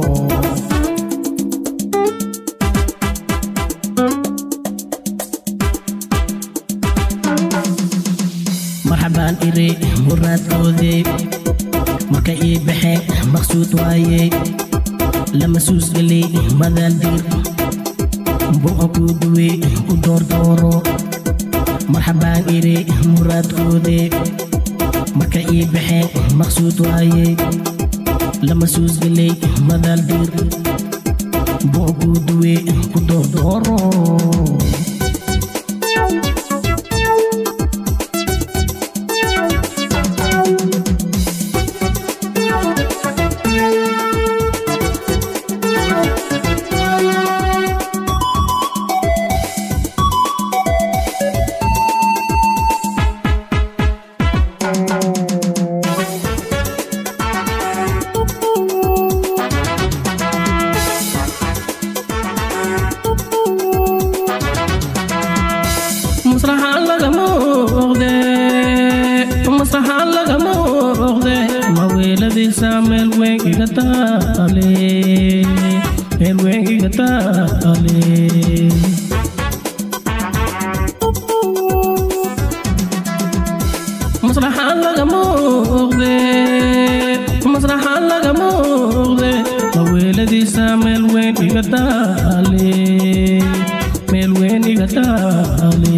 marxabaan iri muraadkoodii marka ii baxeen maqsuud waaye lama suusgelay madaaldiir buuqa ku duwe ku doordooro marxabaan iri muraadkoodii marka ii baxeen maqsuud waaye lama suusgelay madaaldiir buuqa ku duwe ku doordooro masraxaan lagama oqde masraxaan lagama oqde maweeladiisa meel weyn iga taale meel weyn iga taale masraxaan lagama oqde masraxaan lagama oqde maweeladiisa meel weyn iga taale meel weyn iga taale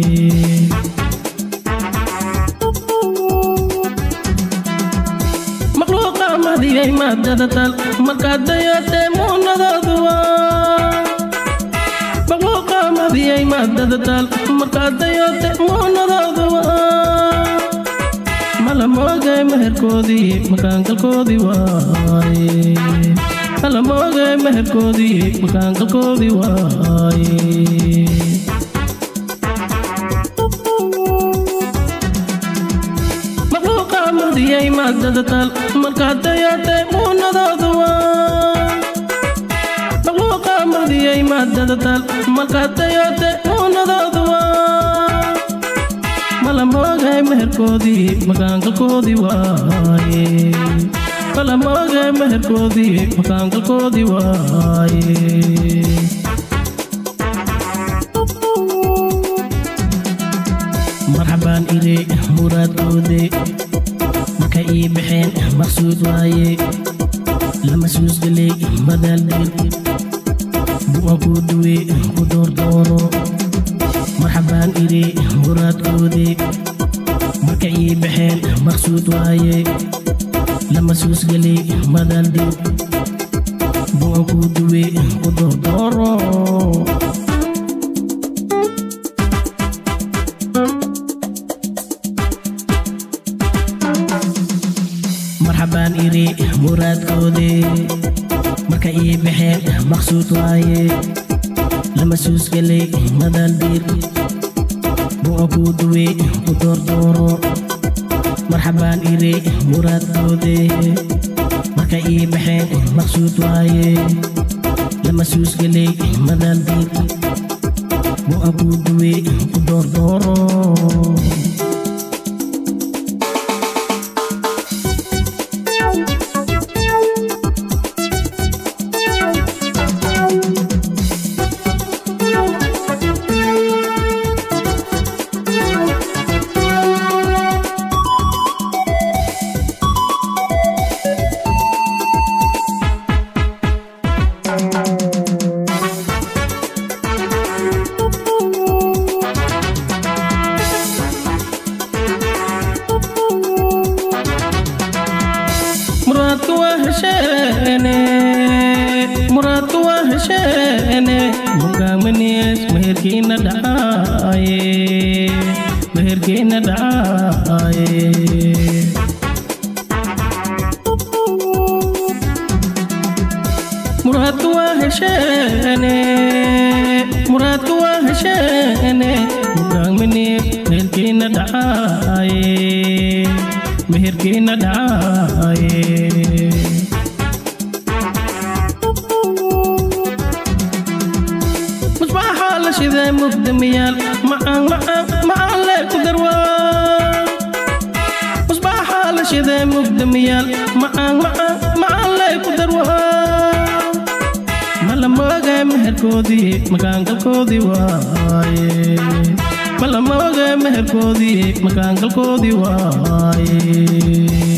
makhluuqa madiyay maadada tal markaad dayatee muunadooduwa makhluuqa madiyay maadada tal markaad dayatee muunadooduwa mala moogay meherkoodii makaangalkoodii waaye mala moogay meherkoodii makaangalkoodii waaye makhluuqa madiyay maadada tal markaad dayatee muunadooduwa makhluuqa madiyay maadada tal markaad dayatee muunadooduwa mala moogay meherkoodii makaangalkoodii waaye mala moogay meherkoodii makaangalkoodii waaye marxabaan iri muraadkoodii marka ii baxeen maqsuud waaye lama suusgelay madaaldir buuqa ku duwe ku doordooro marxabaan iri muraadkoodii marka ii baxeen maqsuud waaye lama suusgelay madaaldir buuqa ku duwe ku doordooro lama suusgalay madal biir bu'a kuu duwe ku doordooro marxabaan ire muraadkoode marka ii baxeen maqsuud waaye lama suusgalay madal biir bu'a kuu duwe ku doordooro muraadku waa hesheene muraadku waa hesheene mugaamaniyees meherkiina dhacaaye meherkiina dhacaaye muraadku waa hesheene muraadku waa hesheene mugaamaniyees meherkiina dhacaaye meherkiina dhacaaye musbaaxaa la shiday mugdamiyaal macaan macaan macaan lee ku darwaa musbaaxaa la shiday mugdamiyaal macaan macaan macaan lee ku darwaa mala mooga meherkoodii makaangalkoodii waaye mala mooga meherkoodii makaangalkoodii waaye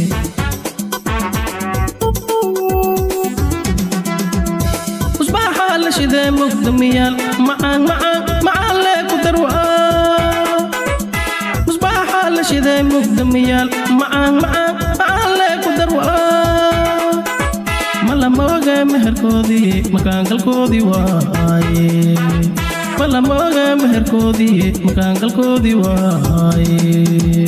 musbaaxaa la shiday mugdamiyaal macaan macaan macaan lee ku darwaa musbaaxaa la shiday mugdamiyaal macaan macaan macaan lee ku darwaa mala mooga meherkoodii makaangalkoodii waaye mala mooga meherkoodii makaangalkoodii waaye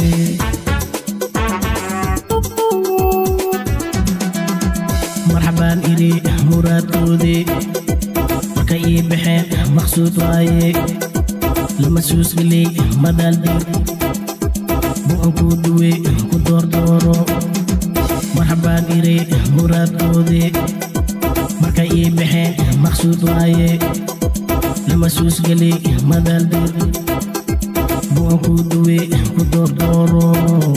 marxabaan iri muraadkoodii marka ii baxeen maqsuud waaye lama suusgalay madaal bir bu'an kuu duwe ku doordooro marxabaan iri muraadkoodii marka ii baxeen maqsuud waaye lama suusgalay madaal bir bu'an kuu duwe ku doordooro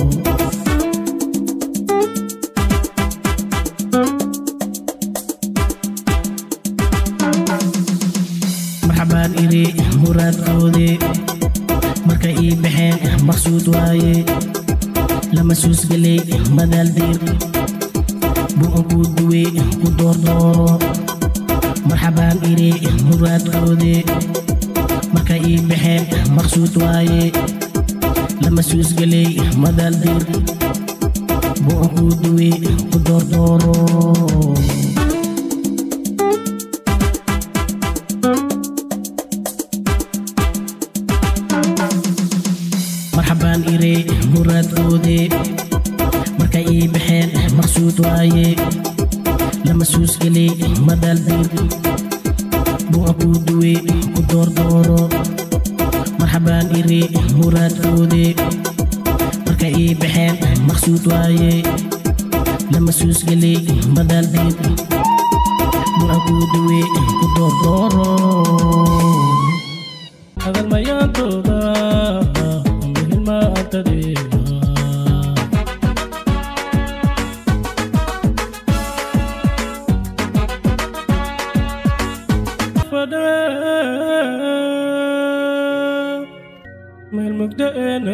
marxabaan iri muraadkoodii marka ii baxeen maqsuud waaye lama suusgalay madaal bir bu'an kuu duwe ku doordooro marxabaan iri muraadkoodii marka ii baxeen maqsuud waaye lama suusgalay madaal bir bu'an kuu duwe ku doordooro marxabaan ire muraadkoodii marka ii baxeen maqsuud waaye lama suusgalay madaal bir bu'an kuu duwe ku doordooro marxabaan ire muraadkoodii marka ii baxeen maqsuud waaye lama suusgalay madaal bir bu'an kuu duwe ku doordooro hadal mayaantooda muhilmaantadeeda meel mugdo eena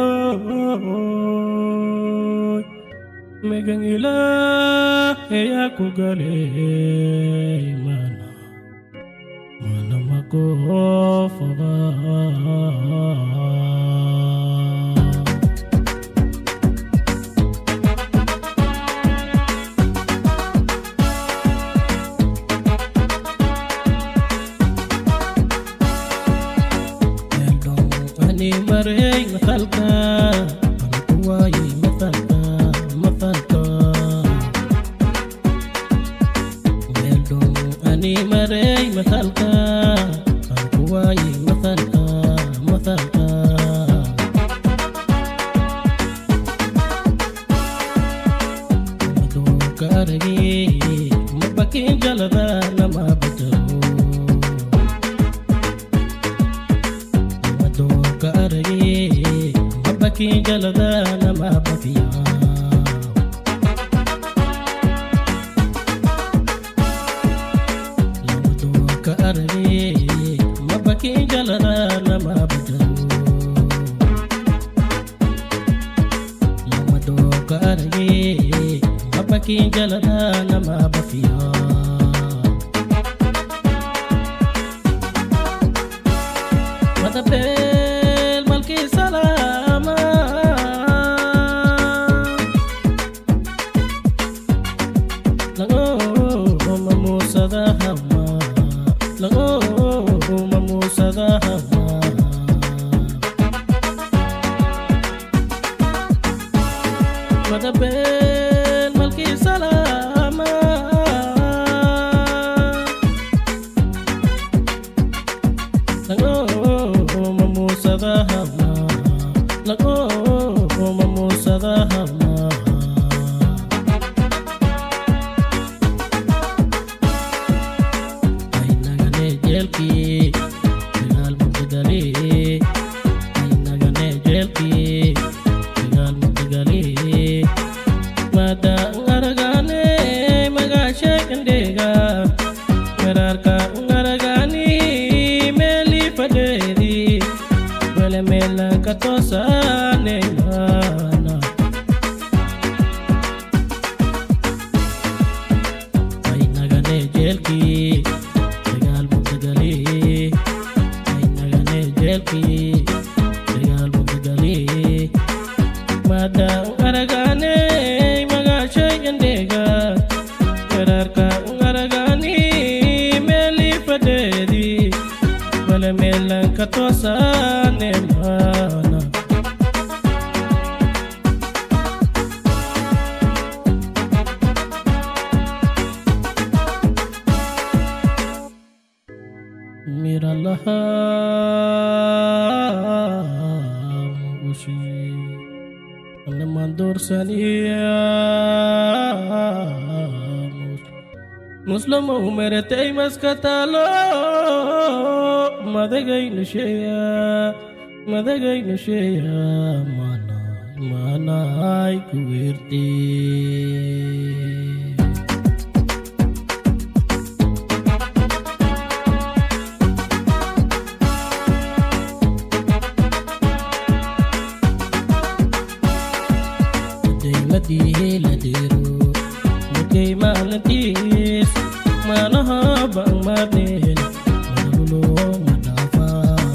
kooy megan ilaah eyaa ku galey mana mana makoofaba ani marey matalka anakuwayi matalka matalka meeldon ani marey matalka aan ku waaye mathalka mathalka maduuka aragee mabakiin jalada nama badalo maduuka aragee mabakiin jalada nama bafiyaa ka arage mabakin jalada nama badalo lamado ka arage mabakin jalada nama bafiya madabel malki salama lago mamusada hama lago mamusada hama madabel malki salama lago mamusada hama lago mamusada hama Ainagane jelki Tinggal magdagali Ainagane jelki Tinggal magdagali Mada ngaragane Magashe kendega Merarka ngaragani Meli paderi Wele mela katosa Neymana Ainagane jelki Tegal Mugdagali Ainagane jelki Tegal Mugdagali Madang aragane Magashay yandega Kararka aragani Meli padedi Wala melang katosa Nemana Miralah Mugushi Namandur saniya Muslim umere teimas katalo Madagay nusheya Madagay nusheya Mana Mana ay kuwirti Day madihi ladero Mugay malantis Manaha bang manin Malulo madafa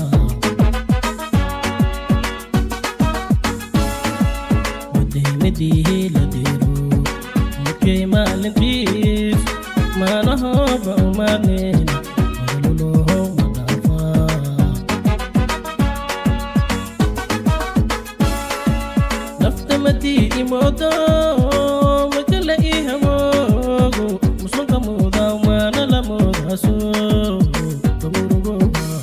Day madihi ladero Mugay malantis Manaha bang manin Malulo madafa naftamati imodo makala ihamogo musonka muda mana la muda so kamurugo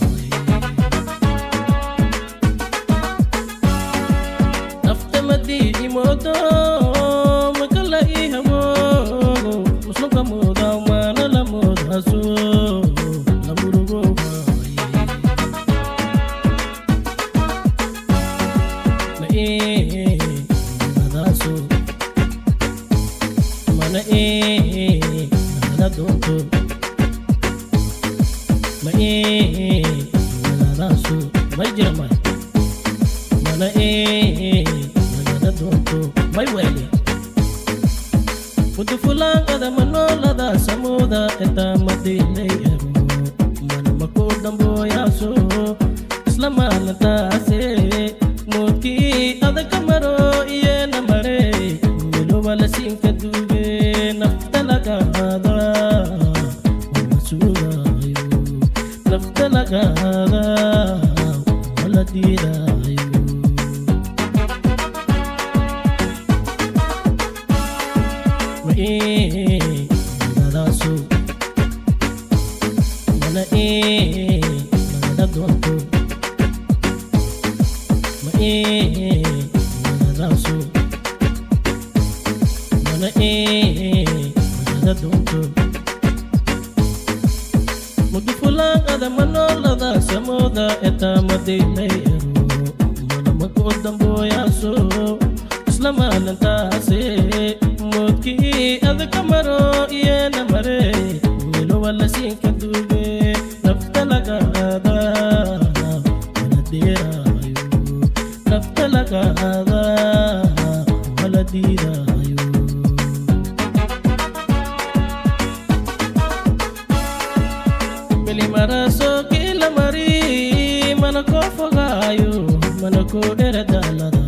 naftamati imodo makala ihamogo musonka muda mana la muda so kamurugo na eh nadaso mana eh nadonto ma eh nadaso mai jirma mana eh nadonto mai wele Mutu fulang ada manola da samuda eta madile ero mana makodam boyaso islama nata se muki ada kamaro iye namare milo wala sinka dube naftalaga hada masuga yo naftalaga hada wala dira yo ma eh nadaso mana eh ii nagada doonto ma ii nagadaaso mana ii nagada doonto mudufulaaqada manoolada samooda etaamadilay ero manamako dambooyaaso isla maalintaase moodkii adaka maro iyana mare milowa lasiinka duube nafta lagaada wala deeraayo nafta lagaada wala diidaayo milimaraso kila mari mana ko fogaayo mana ko dhera daalada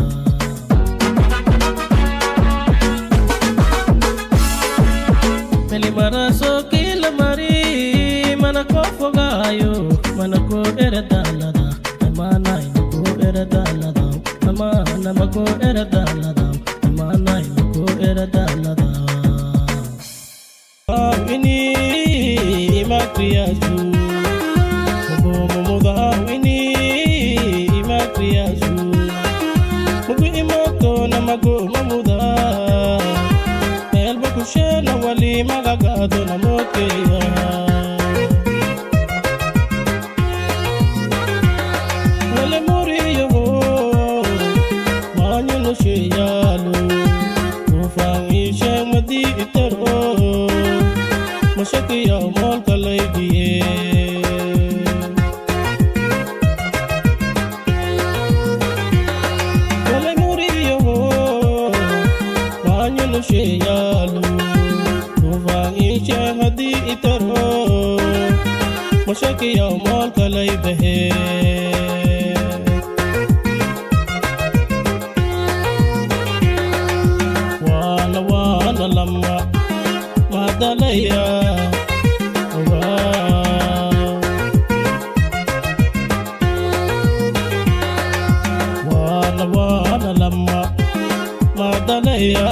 milimaraso kila mari mana ko fogaayo mana ko dhera daalada amaanayna ko dhera daalada amaanama ko dhera daalada amaanayna ko dhera daalada ini makriyasu Mugu muda ini makriyasu Mugu imoto na magu mamuda Elba kushena wali magagado na mokeya Wale muriyo Manyo no sheyalo Kufang ishe madi itero mashakiya moolka laydiye walay muriyaho waanyunu sheeyaalo kufaan iishe haddii itaro mashakiya moolka laydahe waana waana lama madalaya waana waana lama madalaya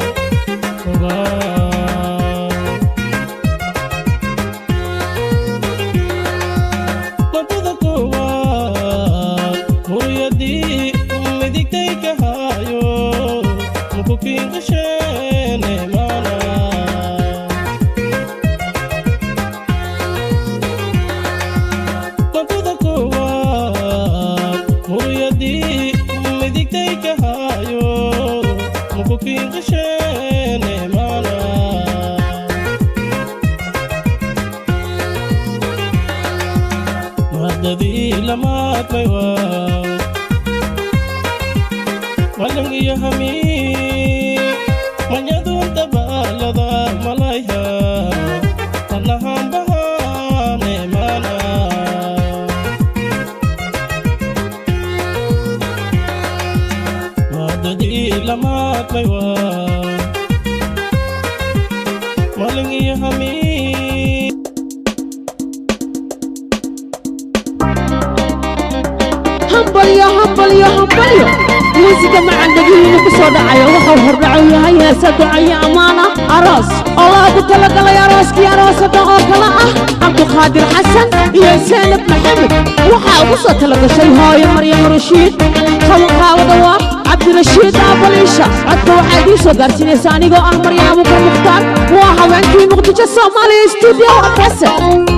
madada koowaad hooyadii midigtay ka haayo mukukiinqasheene maana wadada koowaad hooyadii midigtay ka haayo mukukiinqasheene maana madadii lamaadmay waa walang iyo hami manyadunta baalada malaya tanahambahane mana madadii lamaadmay waa walang iyo hami hambalyo hambalyo hambalyo muusiga macandhagihiina ku soo dhacayo wuxuu hordhaco yahay heesa ducayo ammaana aroos oo loogu talagalay arooskii aroosada oo kale ah cabduqaadir xasan iyo seenab maxamed waxaa ugu soo talagashay hooyo maryam rashiid qabanqaawada waa cabdirashiid aabaliisha codka waxaa idiin soo gaarsiinaysa anigoo ah maryaam abukar mukhtaar waa haweenkii muqdisho soomaaliya stuudio abase